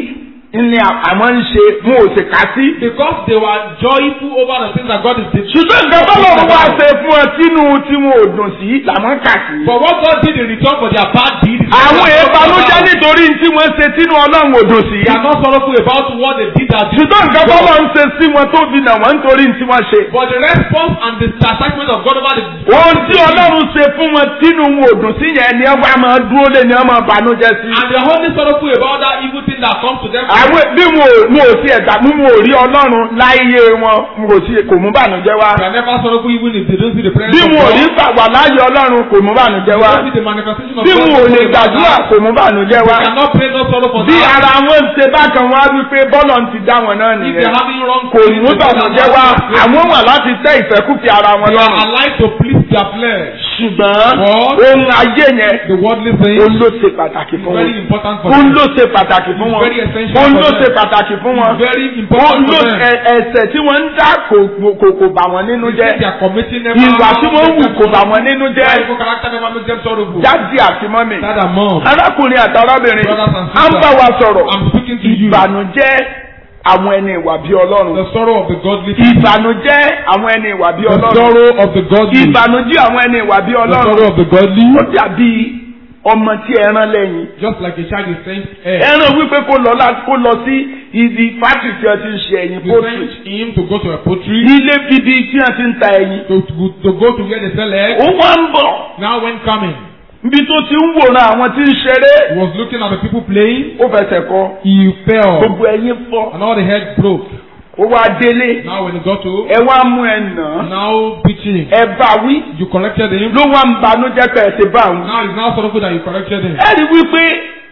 ní àmọ́ ń ṣe mú òsè ká sí. Because they were joyful over the things that God is doing. ṣùgbọ́n nǹkan tó lọ́run wá ṣe fún ọ tínú tí wọn ò dùn sí làwọn kà sí. For what God did in return for their bad deeds. is àwọn what God ìbànújẹ́ about. nítorí tí wọ́n ṣe tínú ọlọ́run ò dùn sí. They are not sorrowful about what they did that ṣùgbọ́n nǹkan tó lọ́run ṣe sí wọn tó fi nà wọ́n nítorí tí wọ́n ṣe. But the response and the attachment of God over the ohun tí ọlọ́run ṣe fún wọn tínú wọn ò dùn sí yẹn ni wọ́n máa dúró lé ni wọ́n máa bànújẹ́ sí. and they are only sorrowful about that evil thing that comes to them. àwọn bí mo mo ò sí ẹ̀dá mú mo ò rí ọlọ́run láyé wọn mo ò sí kò mú bànújẹ́ wá. They are never sorrowful even if they don't see the presence bí of mo ò God. rí gbà wà láyé ọlọ́run kò mú bànújẹ́ They wá. don't see the manifestation of bí God. mo ò lè gbàdúrà kò mú bànújẹ́ wá. They cannot pray no sorrow for bí that. ara wọn ń ṣe bákan wá wípé bọ́lọ̀ ń ti dá wọn náà If they nìyẹn. are having wrong kò feelings, mú they cannot bànújẹ́ wá have àwọn wà láti tẹ́ ìfẹ́kùfẹ́ ara wọn They are lọ́rùn. alive to please their flesh. ṣùgbọ́n What? ohun ayé yẹn The worldly ó things ló ṣe pàtàkì is fún very wọn. important for ó them. ló ṣe pàtàkì fún wọn. Very essential ó for ló them. ṣe pàtàkì fún wọn. Very ó important ló for them. ẹ- ẹ̀ṣẹ̀ tí wọ́n ń dá kò kò kò bà wọ́n nínú The things they jẹ́. are committing never ìwà tí wọ́n ń wù make kò them bà wọ́n nínú Their jẹ́. evil character never makes them sorrowful. jáde àti mọ́mì. Dad and mom. arákùnrin àti arábìnrin Brothers and à ń bá wa sọ̀rọ̀. I'm speaking to you. ìbànújẹ́ àwọn ẹni ìwà bí ọlọ́run. The sorrow of the godly. ìbànújẹ́ àwọn ẹni ìwà bí The ọlọ́run. sorrow of the godly. ìbànújẹ́ àwọn ẹni ìwà bí The ọlọ́run. sorrow of the godly. ó dàbí ọmọ tí ẹran lẹ́yìn. Just like a child is sent air. ẹran wípé kó lọ lá- kó lọ sí ibi fásitì tí wọ́n ti ń ṣe ẹyin You pọ́tù. sent him to go to a poultry. ilé bíbí tí wọ́n ti ń ta ẹyin. To, to, to go to where they sell egg. ó wá ń bọ̀ Now when coming, níbi tó ti ń wòran àwọn tí ń ṣeré. he was looking at the people playing. ó fẹsẹ̀ kọ He fell. gbogbo ẹyin fọ́. And all the head broke. ó wá délé. Now when he got to, ẹ wá mú ẹ nà án. now beating him. ẹ bá wí. You corrected him. ló wá ń banújẹ́ pé ẹ ti bá òun. Now he's now sorrowful that you corrected him. ẹ rí wípé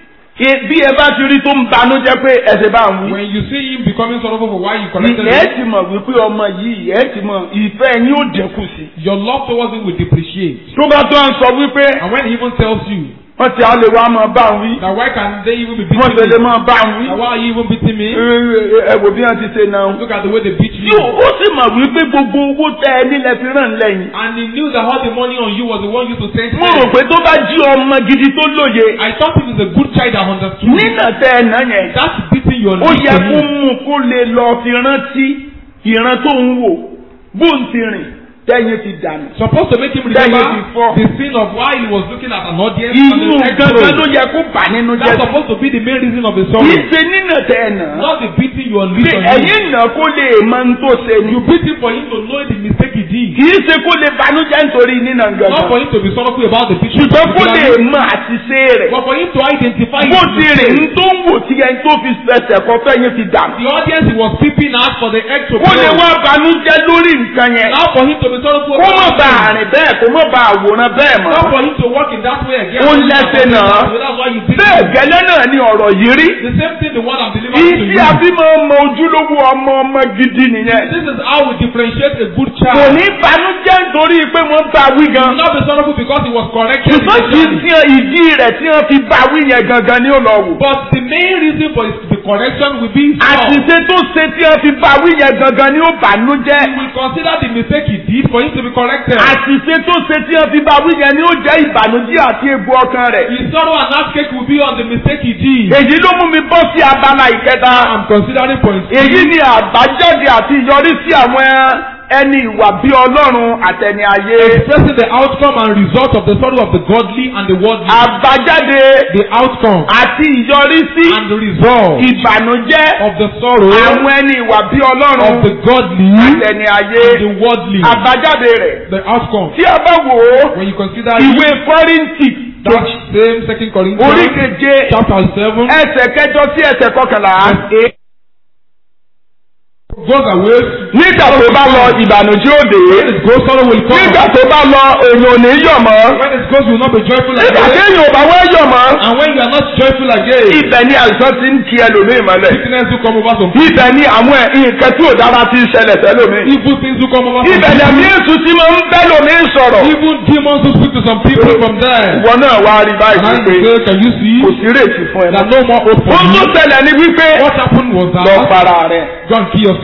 e- bí ẹ bá ti rí tó ń banújẹ́ pé ẹ ti bá òun. When you see him becoming sorrowful for why you corrected ẹ him, ti mọ̀ wípé ọmọ yìí ẹ ti mọ̀ ìfẹ́ yín ó dínkù sí. your love towards him will depreciate. tó bá tó ń sọ wípé And when he even tells you wọ́n ti á lè wá máa bá òun wí. that why can they even be wọ́n ti lè beating me? máa bá òun wí. That why are you even beating me? ẹ wò bí wọ́n ti ṣe náà. Look at the way they beat you. yóò ó sì mọ̀ wípé gbogbo owó tẹ ẹ nílẹ̀ fi ràn lẹ́yìn. And he knew that all the money on you was the one used to send mo rò him. pé tó bá jí ọmọ gidi tó lóye I thought he was a good child that understood. nínà tẹ ẹ náà yẹn That's beating your ó lips yẹ to kó him. mú kó lè lọ fi rántí ìran tó ń wò bó ń ti rìn tẹ́yìn ti dànù. Supposed to make him Then remember you before. the sin of why he was looking at an audience inú and the gangan ló next yẹ kó bà nínú jẹ́ That's supposed to be the main reason of the kì í sorrow. ṣe nínà tẹ ẹ nà Not the beating you unleash pé on him. ẹ̀yìn nà kó lè mọ ní tó ṣe ni You beat him for him to know the mistake he did. kì í ṣe kó lè banújẹ́ nítorí nínà Not gangan for him to be sorrowful about the beating. ṣùgbọ́n kó lè particularly, mọ àṣìṣe rẹ̀ But for him to identify bó his ti rìn mistake. ń tó ń wò tí ẹni tó fi ẹsẹ̀ kọ fẹ́yìn fi dànù. The audience he was peeping at for the egg to kó lè blow. wá banújẹ́ lórí nǹkan yẹn Now for him to be sorrowful kó mọ̀ about bá it. àrìn bẹ́ẹ̀ kó mọ̀ bá àwòrán bẹ́ẹ̀ mọ́. Not for him to walk in that way again. Ó lẹ́sẹ̀ náà. That's why you beat bẹ́ẹ̀ him. gẹ́lẹ́ náà ni ọ̀rọ̀ yìí rí. The same thing the one I'm delivering to ìdí you. àbí máa mọ ojúlówó ọmọ ọmọ gidi nìyẹn. This is how we differentiate a good kò child. ní banújẹ́ nítorí pé wọ́n bá wí He gan. will not be sorrowful because he was corrected. ṣùgbọ́n kì í initially. sí ìdí rẹ̀ tí wọ́n fi bá wí yẹn gangan ni ó lọ wò. But the main reason for his, the correction will be his fault. àṣìṣe tó ṣe tí wọ́n fi bá wí yẹn gangan ni ó bànújẹ́. He will consider the mistake he did for him to be corrected. àṣìṣe tó ṣe tí wọ́n fi bá wí yẹn ni ó jẹ́ ìbànújẹ́ àti egbò ọkàn rẹ̀. His sorrow and heartache will be on the mistake he did. èyí ló mú mi bọ́ sí abala ìkẹta. I'm considering for his èyí ni àbájáde àti ìyọrísí àwọn ẹni ìwà bí ọlọ́run àtẹni ayé. expressing the outcome and result of the sorrow of the godly and the worldly. àbájáde the outcome àti ìyọrísí and the result ìbànújẹ́ of the sorrow àwọn ẹni ìwà bí of ọlọ́run the godly àtẹni ayé. and the worldly. àbájáde rẹ̀ The outcome. tí a bá wò ó When you consider ìwé kọ́ríntì that same second orí Corinthians keje chapter seven ẹsẹ̀ kẹjọ sí ẹsẹ̀ kọkànlá. verse eight goes away. nígbà tó bá lọ ìbànújẹ́ òde. When it goes, sorrow will come. nígbà tó bá lọ èèyàn ò ní yọ̀ mọ́. When it goes, you will not be joyful nígbà again. téèyàn ò bá wá yọ̀ mọ́. And when you are not joyful again, ibẹ̀ ni àìsàn ti ń kí ẹlòmíì mọ́lẹ̀. sickness will come over some people. ibẹ̀ ni àwọn nǹkan tí ò dára ti ń ṣẹlẹ̀ sẹ́lòmíì. Evil things will come over some ibẹ̀ ni àmì people. èsù ti máa ń bẹ́ lòmíì sọ̀rọ̀. Even demons will speak to some people from there. ìwọ náà wá rí And báyìí I pé say, can you see kò sí rètí fún ẹ. that no more hope for ohun tó you? ṣẹlẹ̀ ni wípé What happened was lọ that para rẹ̀. go and kill yourself.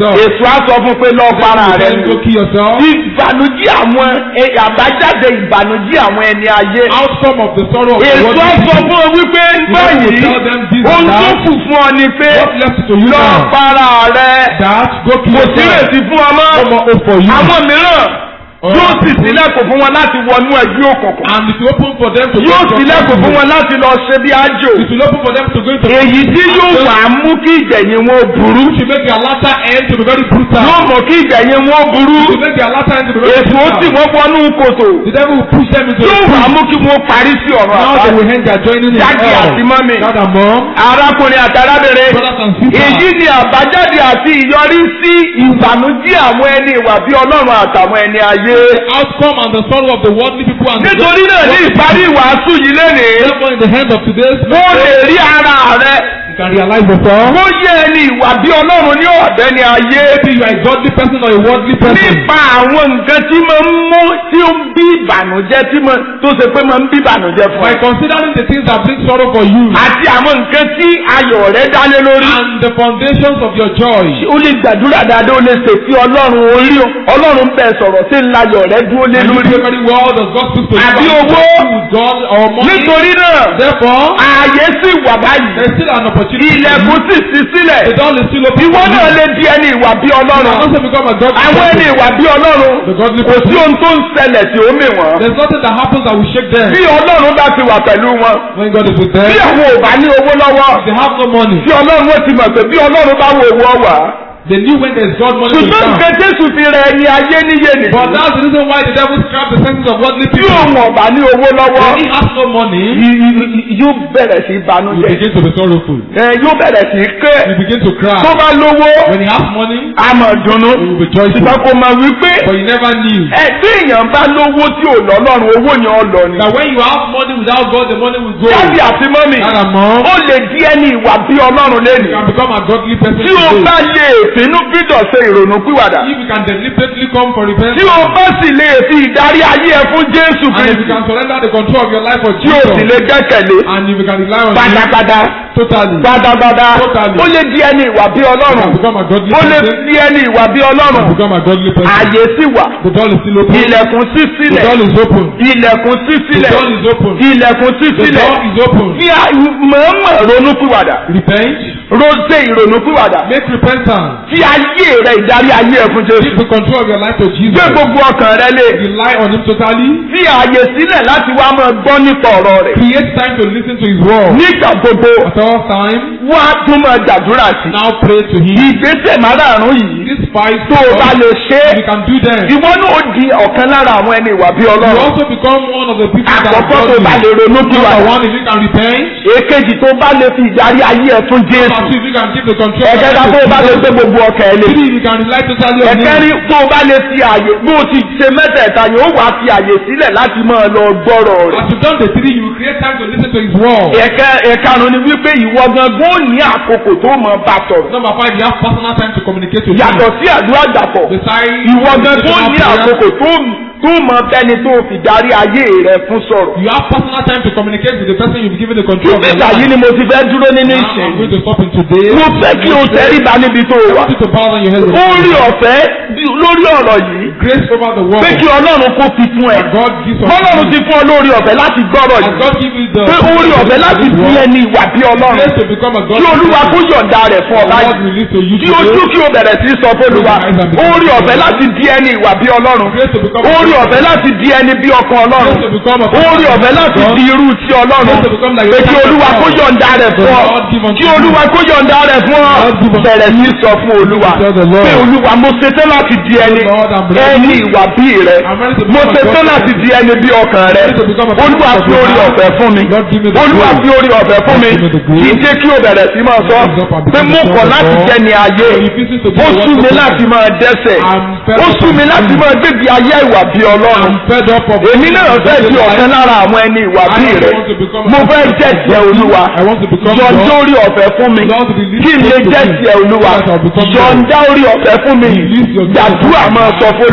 yourself. èso á sọ fún pé lọ para rẹ Then go kill yourself. ìbànújẹ́ àwọn ẹ, àbájáde ìbànújẹ́ àwọn ẹni ayé Outcome of the sorrow of the èso world. á sọ fún ọ wípé báyìí will tell them this and ohun tó that. kù fún ọ ni pé What left to you lọ now? para rẹ That go kill kò sí yourself. ìrètí fún ọ mọ́ No more hope for you. àwọn mìíràn All yóò right, sì people. sílẹ̀kùn fún wọn láti wọnú ẹgbẹ́ òkùnkùn And it will open for them to yóò go to sílẹ̀kùn fún wọn láti lọ ṣe bí ájò It will open for them to go into èyí tí yóò wà á mú kí ìgbẹ̀yìn wọn ó burú Which will make their latter end to be very brutal. yóò mọ̀ kí ìgbẹ̀yìn wọn ó burú It will make their latter end to be very èso ó sì brutal. wọ́n wọnú kòtò The devil will push them into yóò the wà á pit. mú kí wọ́n parí sí ọ̀rọ̀ Now they àbáyé will end their joining in Daddy hell. àti mommy. Dad and mom. arákùnrin àti arábìnrin Brothers and sisters. èyí ni àbájáde àti ìyọrísí ìbànújẹ́ àwọn ẹni ìwà bí ọlọ́run àtàwọn ẹni ayé The outcome and the sorrow of the worldly people and the nítorí náà ní ìparí ìwàásù yìí lénìí Therefore, in the hand of today's ó lè message, rí ara rẹ you can realize yourself. ó yẹ ẹni ìwà bí ọlọ́run ní ọ̀dẹ́ ni ayé Maybe you are a godly person or a worldly person. nípa àwọn nǹkan tí máa ń mú tí ó ń bí ìbànújẹ́ tí máa tó ṣe pé máa ń bí ìbànújẹ́ fún By ẹ considering the things that bring sorrow for you àti àwọn nǹkan tí ayọ̀ rẹ dálé lórí. and the foundations of your joy. ó lè gbàdúrà dáadáa ó lè ṣètì ọlọ́run orí o ọlọ́run bẹ́ẹ̀ sọ̀rọ̀ tí ń layọ̀ rẹ dúró lé And you lórí. pray very well, does God speak to you? Àbí about owó? with God or money? nítorí náà Therefore, ààyè sì wà báyìí there's still an opportunity. for ilẹ̀kùn you. sì sí sílẹ̀ The door is still open. ìwọ for náà you. lè di ẹni ìwà bí You can ọlọ́run also become a godly àwọn ẹni person. ìwà bí ọlọ́run The godly kò sí person. ohun tó ń ṣẹlẹ̀ tí ó mì wọ́n There's nothing that happens that will shake them. bí ọlọ́run bá ti wà pẹ̀lú wọn When God is with bí them, àwọn ò bá ní owó lọ́wọ́ they have no money. tí ọlọ́run ó ti mọ̀ pé bí ọlọ́run bá wo owó wà They knew when there's God money to ṣùgbọ́n come. nǹkan jésù fi rẹ ẹni ayé níyè But nìyí that's the reason why the devil scrapped the senses of worldly tí people. òun ọ̀bà ní owó lọ́wọ́ When he has no money, y- y- y- yóò bẹ̀rẹ̀ sí you banújẹ́ begin to be sorrowful. ẹ yóò bẹ̀rẹ̀ sí ké You begin to cry. tó bá lówó When he has money, a mọ̀ dùnnú you will be joyful. ṣùgbọ́n kò mọ̀ wípé But you never knew ẹ bí èèyàn bá lówó tí ò lọ́lọ́run owó yẹn ọ lọ ni. that when you have money without God, the money will go. jáde àti mọ́mì Dad and mom, ó lè di ẹni ìwà bí ọlọ́run you lẹ́nu can become a godly person tí o today. bá lè fínú fídọ̀ ṣe ìrònú pìwàdà If you can deliberately come for tí repentance, o bá sì lè fi ìdarí ayé ẹ fún Jésù and if you Kristi can surrender the control of your life for tí o sì Jesus, lè gbẹ́kẹ̀lé and if you can rely on Him pátápátá totally, pátápátá Totally. ó lè di ẹni ìwà bí you ọlọ́run can become a godly ó lè person. di ẹni ìwà bí You ọlọ́run can become a godly person. ààyè sì wà The door is still open. ilẹ̀kùn sí The sílẹ̀ door is open. ilẹ̀kùn sí The sílẹ̀ door is open. ilẹ̀kùn sí The sílẹ̀ door is open. kí a mọ̀ọ́mọ̀ ronú pìwàdà Repent. rose ìrònú pìwàdà Make repentance. tí ayé rẹ ìdarí ayé ẹ fún Give Jésù the control of your life to Jesus. gbé gbogbo ọkàn rẹ lé Rely on Him totally. fi ààyè sílẹ̀ láti wá máa gbọ́ nípa ọ̀rọ̀ rẹ̀ Create time to listen to His word. nígbà gbogbo At all time, wá tún máa gbàdúrà sí now pray to Him. ìgbésẹ̀ márààrún yìí These five tó o bá steps, lè ṣe é you can do them. ìwọ náà ó di ọ̀kan lára àwọn ẹni ìwà bí You ọlọ́run also become one of the people that are àkọ́kọ́ tó bá lè godly. ronú kí wà Number one, if you can repent. èkejì tó bá lè fi ìdarí ayé ẹ fún Number Jésù two, if you can give the control of your ẹ̀kẹta life tó o bá to lè Jesus. gbé gbogbo ọkàn ẹ lé Three, if you can rely totally on Him. ẹ̀kẹrin tó o bá lè fi àyè bó o ti ṣe mẹ́tẹ̀ẹ̀ta yẹn ó wàá fi àyè sílẹ̀ láti máa lọ gbọ́rọ̀ rẹ̀ As you've done the three, you will create time to listen to His word. ẹ̀kẹ́ ẹ̀karùn ni wípé ìwọ gangan ó ní àkókò tó mọ̀ bá sọ̀rọ̀ Number five, you have personal time to communicate with yàtọ̀ Him. sí àdúrà dàpọ̀ Besides, ìwọ gangan ó personal ní prayer, àkókò tó tó mọ̀ bẹ́ni tó fi darí ayé rẹ̀ fún sọ̀rọ̀. You have personal time to communicate with the person you've given the control of your nígbà yìí life. ni mo ti fẹ́ dúró nínú Now, ìṣẹ́ I'm going to stop in today. mo fẹ́ kí o tẹríba níbi tó o I wà want you to bow down your head. with ó rí me. ọ̀fẹ́ bí- lórí ọ̀rọ̀ yìí Grace over the world. pé kí ọlọ́run kó fi fún ẹ And God gives us bọ́lọ́run ti fún ọ lórí ọ̀fẹ́ láti gbọ́rọ̀ And yìí God give you the pé ó rí ọ̀fẹ́ láti bí ẹni ìwà bí ọlọ́run grace to become a God. kí olúwa kó yọ̀ǹda rẹ̀ fún ọ God báyìí release to you kí ojú today. kí o bẹ̀rẹ̀ sí sọ fÓlúwa ó rí ọ̀fẹ́ láti di ẹni ìwà bí ọlọ́run Grace to become a ó rí God. ọ̀fẹ́ láti di ẹni bí ọkàn ọlọ́run Grace to become a ó rí ọ̀fẹ́ láti God. di irú ti ọlọ́run Grace to become like pé kí olúwa kó yọ̀ǹda rẹ̀ fún ọ God give unto kí olúwa kó yọ̀ǹda rẹ̀ fún ọ God give unto bẹ̀rẹ̀ sí sọ fún olúwa Tell the Lord. pé olúwa mo ṣetán láti di ẹni Lord, I'm ready. ẹni ìwà bí rẹ I'm ready to mo become a ṣetán God. láti di ẹni bí ọkàn rẹ ready to become a olúwa God of fi your orí heart. ọ̀fẹ́ fún mi Lord, give me the olúwa grace. fi orí ọ̀fẹ́ fún mi Lord, give me the grace. kì í jẹ́ kí o bẹ̀rẹ̀ sí máa sọ Rise up and pé become mo the kọ̀ son of láti God. jẹ́ ni ayé I'm refusing to be ó a sú mi wonderful láti person. máa dẹ́ṣẹ̀ I'm fed ó up sú of mi láti sin. máa gbégbé ayé ìwà bí ọlọ́run I'm fed up of èmi náà fẹ́ di ọ̀kan lára àwọn ẹni ìwà bí I rẹ want to become a mo fẹ́ person jẹ́ of tiẹ̀ God. olúwa I want to become yọ̀ǹda God. orí ọ̀fẹ́ fún mi Lord, release kí n lè grace to jẹ́ me. tiẹ̀ olúwa So that I'll become God. yọ̀ǹda orí ọ̀fẹ́ fún mi Release your grace gbàdúrà upon máa me. sọ fún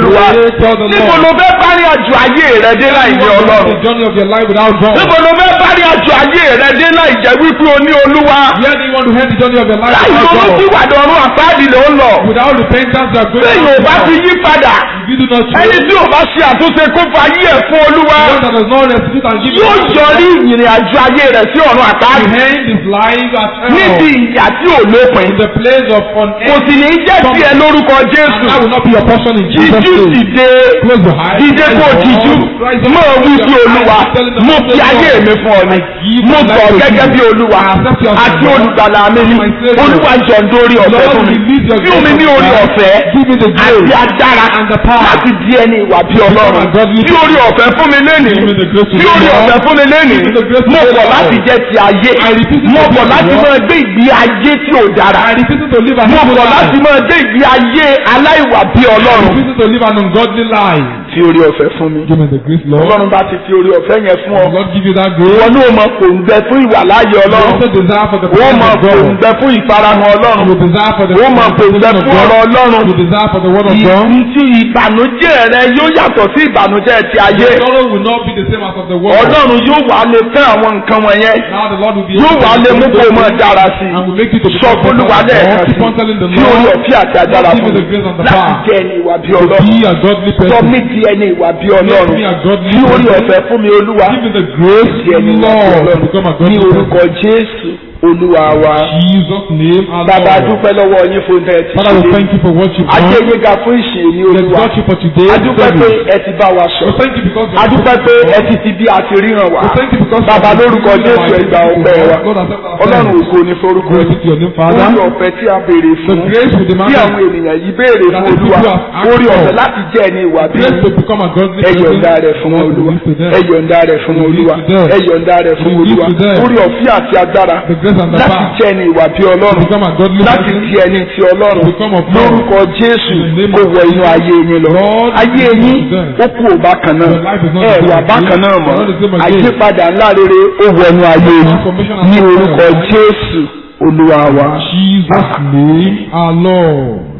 olúwa Pray, tell the níbo Lord. ló fẹ́ parí àjò ayé rẹ dé láì ní You want ọlọ́run the journey of your life without God. níbo ló fẹ́ parí àjò ayé rẹ dé láì jẹ́ wípé o ní olúwa Where do you want to end the journey of your life láì without ronú sí God? ìwàdí ọ̀run àpáàdì ló ń lọ Without repentance, you are going lẹ́yìn ò bá ti to yí padà If you do not ẹni change, tí ò bá ṣe àtúnṣe kó fa ayé ẹ̀ fún olúwa the one that does not restitute and give yóò you yọrí ìrìn àjò ayé rẹ̀ sí ọ̀run to àpáàdì end his life at níbi hell. ìyà tí ò lópin In the place of kò unending. sì ní jẹ́ tiẹ̀ lórúkọ And jésù that will not be your portion in Jesus' jíjú name. sì dé Close your eyes. dídé kó jíjú mọ wí sí olúwa mo fi ayé mi fún ọ ni mo sọ gẹ́gẹ́ bí olúwa àti olùgbàlà mi ni olúwa jọ ń dórí ọ̀fẹ́ fún mi fún mi ní orí ọ̀fẹ́ Give me the àti grace. agbára and the power. láti di ẹni ìwà bí ọlọ́run ní orí ọ̀fẹ́ fún mi lẹ́nìí Give me the grace to ní orí live ọ̀fẹ́ well. fún mi lẹ́nìí Give me the grace to mo live bọ̀ well. láti jẹ́ ti ayé I repeat it mo to bọ̀ live láti well. máa gbé ìgbé ayé tí ò dára I refuse to live an mo evil bọ̀ láti life. máa gbé ìgbé ayé aláìwà bí I ọlọ́run refuse to live an ungodly life. fi orí ọ̀fẹ́ fún mi Give me the grace, Lord. ọlọ́run bá ti fi orí ọ̀fẹ́ yẹn fún ọ Lord give you that ìwọ grace. ní o mọ kò ń gbẹ fún ìwà láàyè You ọlọ́run also desire for the o presence mọ of kò ń God. gbẹ fún ìfarahàn ọlọ́run You desire for the o mọ kò ń gbẹ presence of fún ọ̀rọ̀ God. ọlọ́run You desire for the word of God. ìtì ìbànújẹ́ rẹ yóò yàtọ̀ sí ìbànújẹ́ ti ayé Your sorrow will not be the same as of the world. ọlọ́run yóò wà lè fẹ́ àwọn nǹkan wọ̀nyẹn Now the Lord will be yóò able wà to lè mú kó o mọ dára sí and will make you to i sọ become fún olúwa better. lẹ́ẹ̀kan Keep on telling the sí fi orí Lord ọ̀fẹ́ àti agbára Give me fún the grace and the láti power. jẹ́ ẹni ìwà bí to ọlọ́run be a godly sọ person. mí di ẹni ìwà bí Make ọlọ́run me a godly fi orí person. ọ̀fẹ́ fún mi olúwa Give me the grace, di ẹni ìwà bí Lord, to ọlọ́run become a ní godly orúkọ person. jésù olúwa wa Jesus' name, our bàbá Lord. dúpẹ́ lọ́wọ́ yín fún tẹ́ ẹ ti Father, we ṣe thank you for what you've ajé done. yín ga fún ìṣe ní We olúwa exalt you for today. adúpẹ́ pé ẹ ti bá wa We sọ thank you because adúpẹ́ pé ẹ ti ti bí a ti ríran wá We thank you because bàbá lórúkọ jésù ẹ gba ọpẹ́ wa Lord, accept our ọlọ́run thanks. ògo ní forúkọ Glory yín be to your name, Father. orí ọ̀fẹ́ tí a béèrè The fún grace we demand tí àwọn ènìyàn yìí béèrè That fún the olúwa people have asked orí ọ̀fẹ́ for. láti jẹ́ ẹni ìwà bí grace to become a godly ẹ person. yọ̀ǹda rẹ̀ fún Lord, olúwa release to them. ẹ yọ̀ǹda rẹ̀ fún Release olúwa to them. ẹ yọ̀ǹda rẹ̀ fún Release olúwa to them. orí ọ̀fẹ́ àti agbára The grace and the láti power. jẹ́ ẹni ìwà bí To ọlọ́run become a godly láti person. di ẹni ti ọlọ́run To become of God. lórúkọ jésù In the name kó of wọ inú ayé yín lọ Lord, ayé release yín to them. ó kú ò bákan náà Your life is not ẹ the wà same bákan again. náà mọ́ You're not the same again. àyípadà ńlá rere ó wọ inú ayé yín Transformation and ní orúkọ transformation. jésù olúwa wa. Jesus' name, our Lord.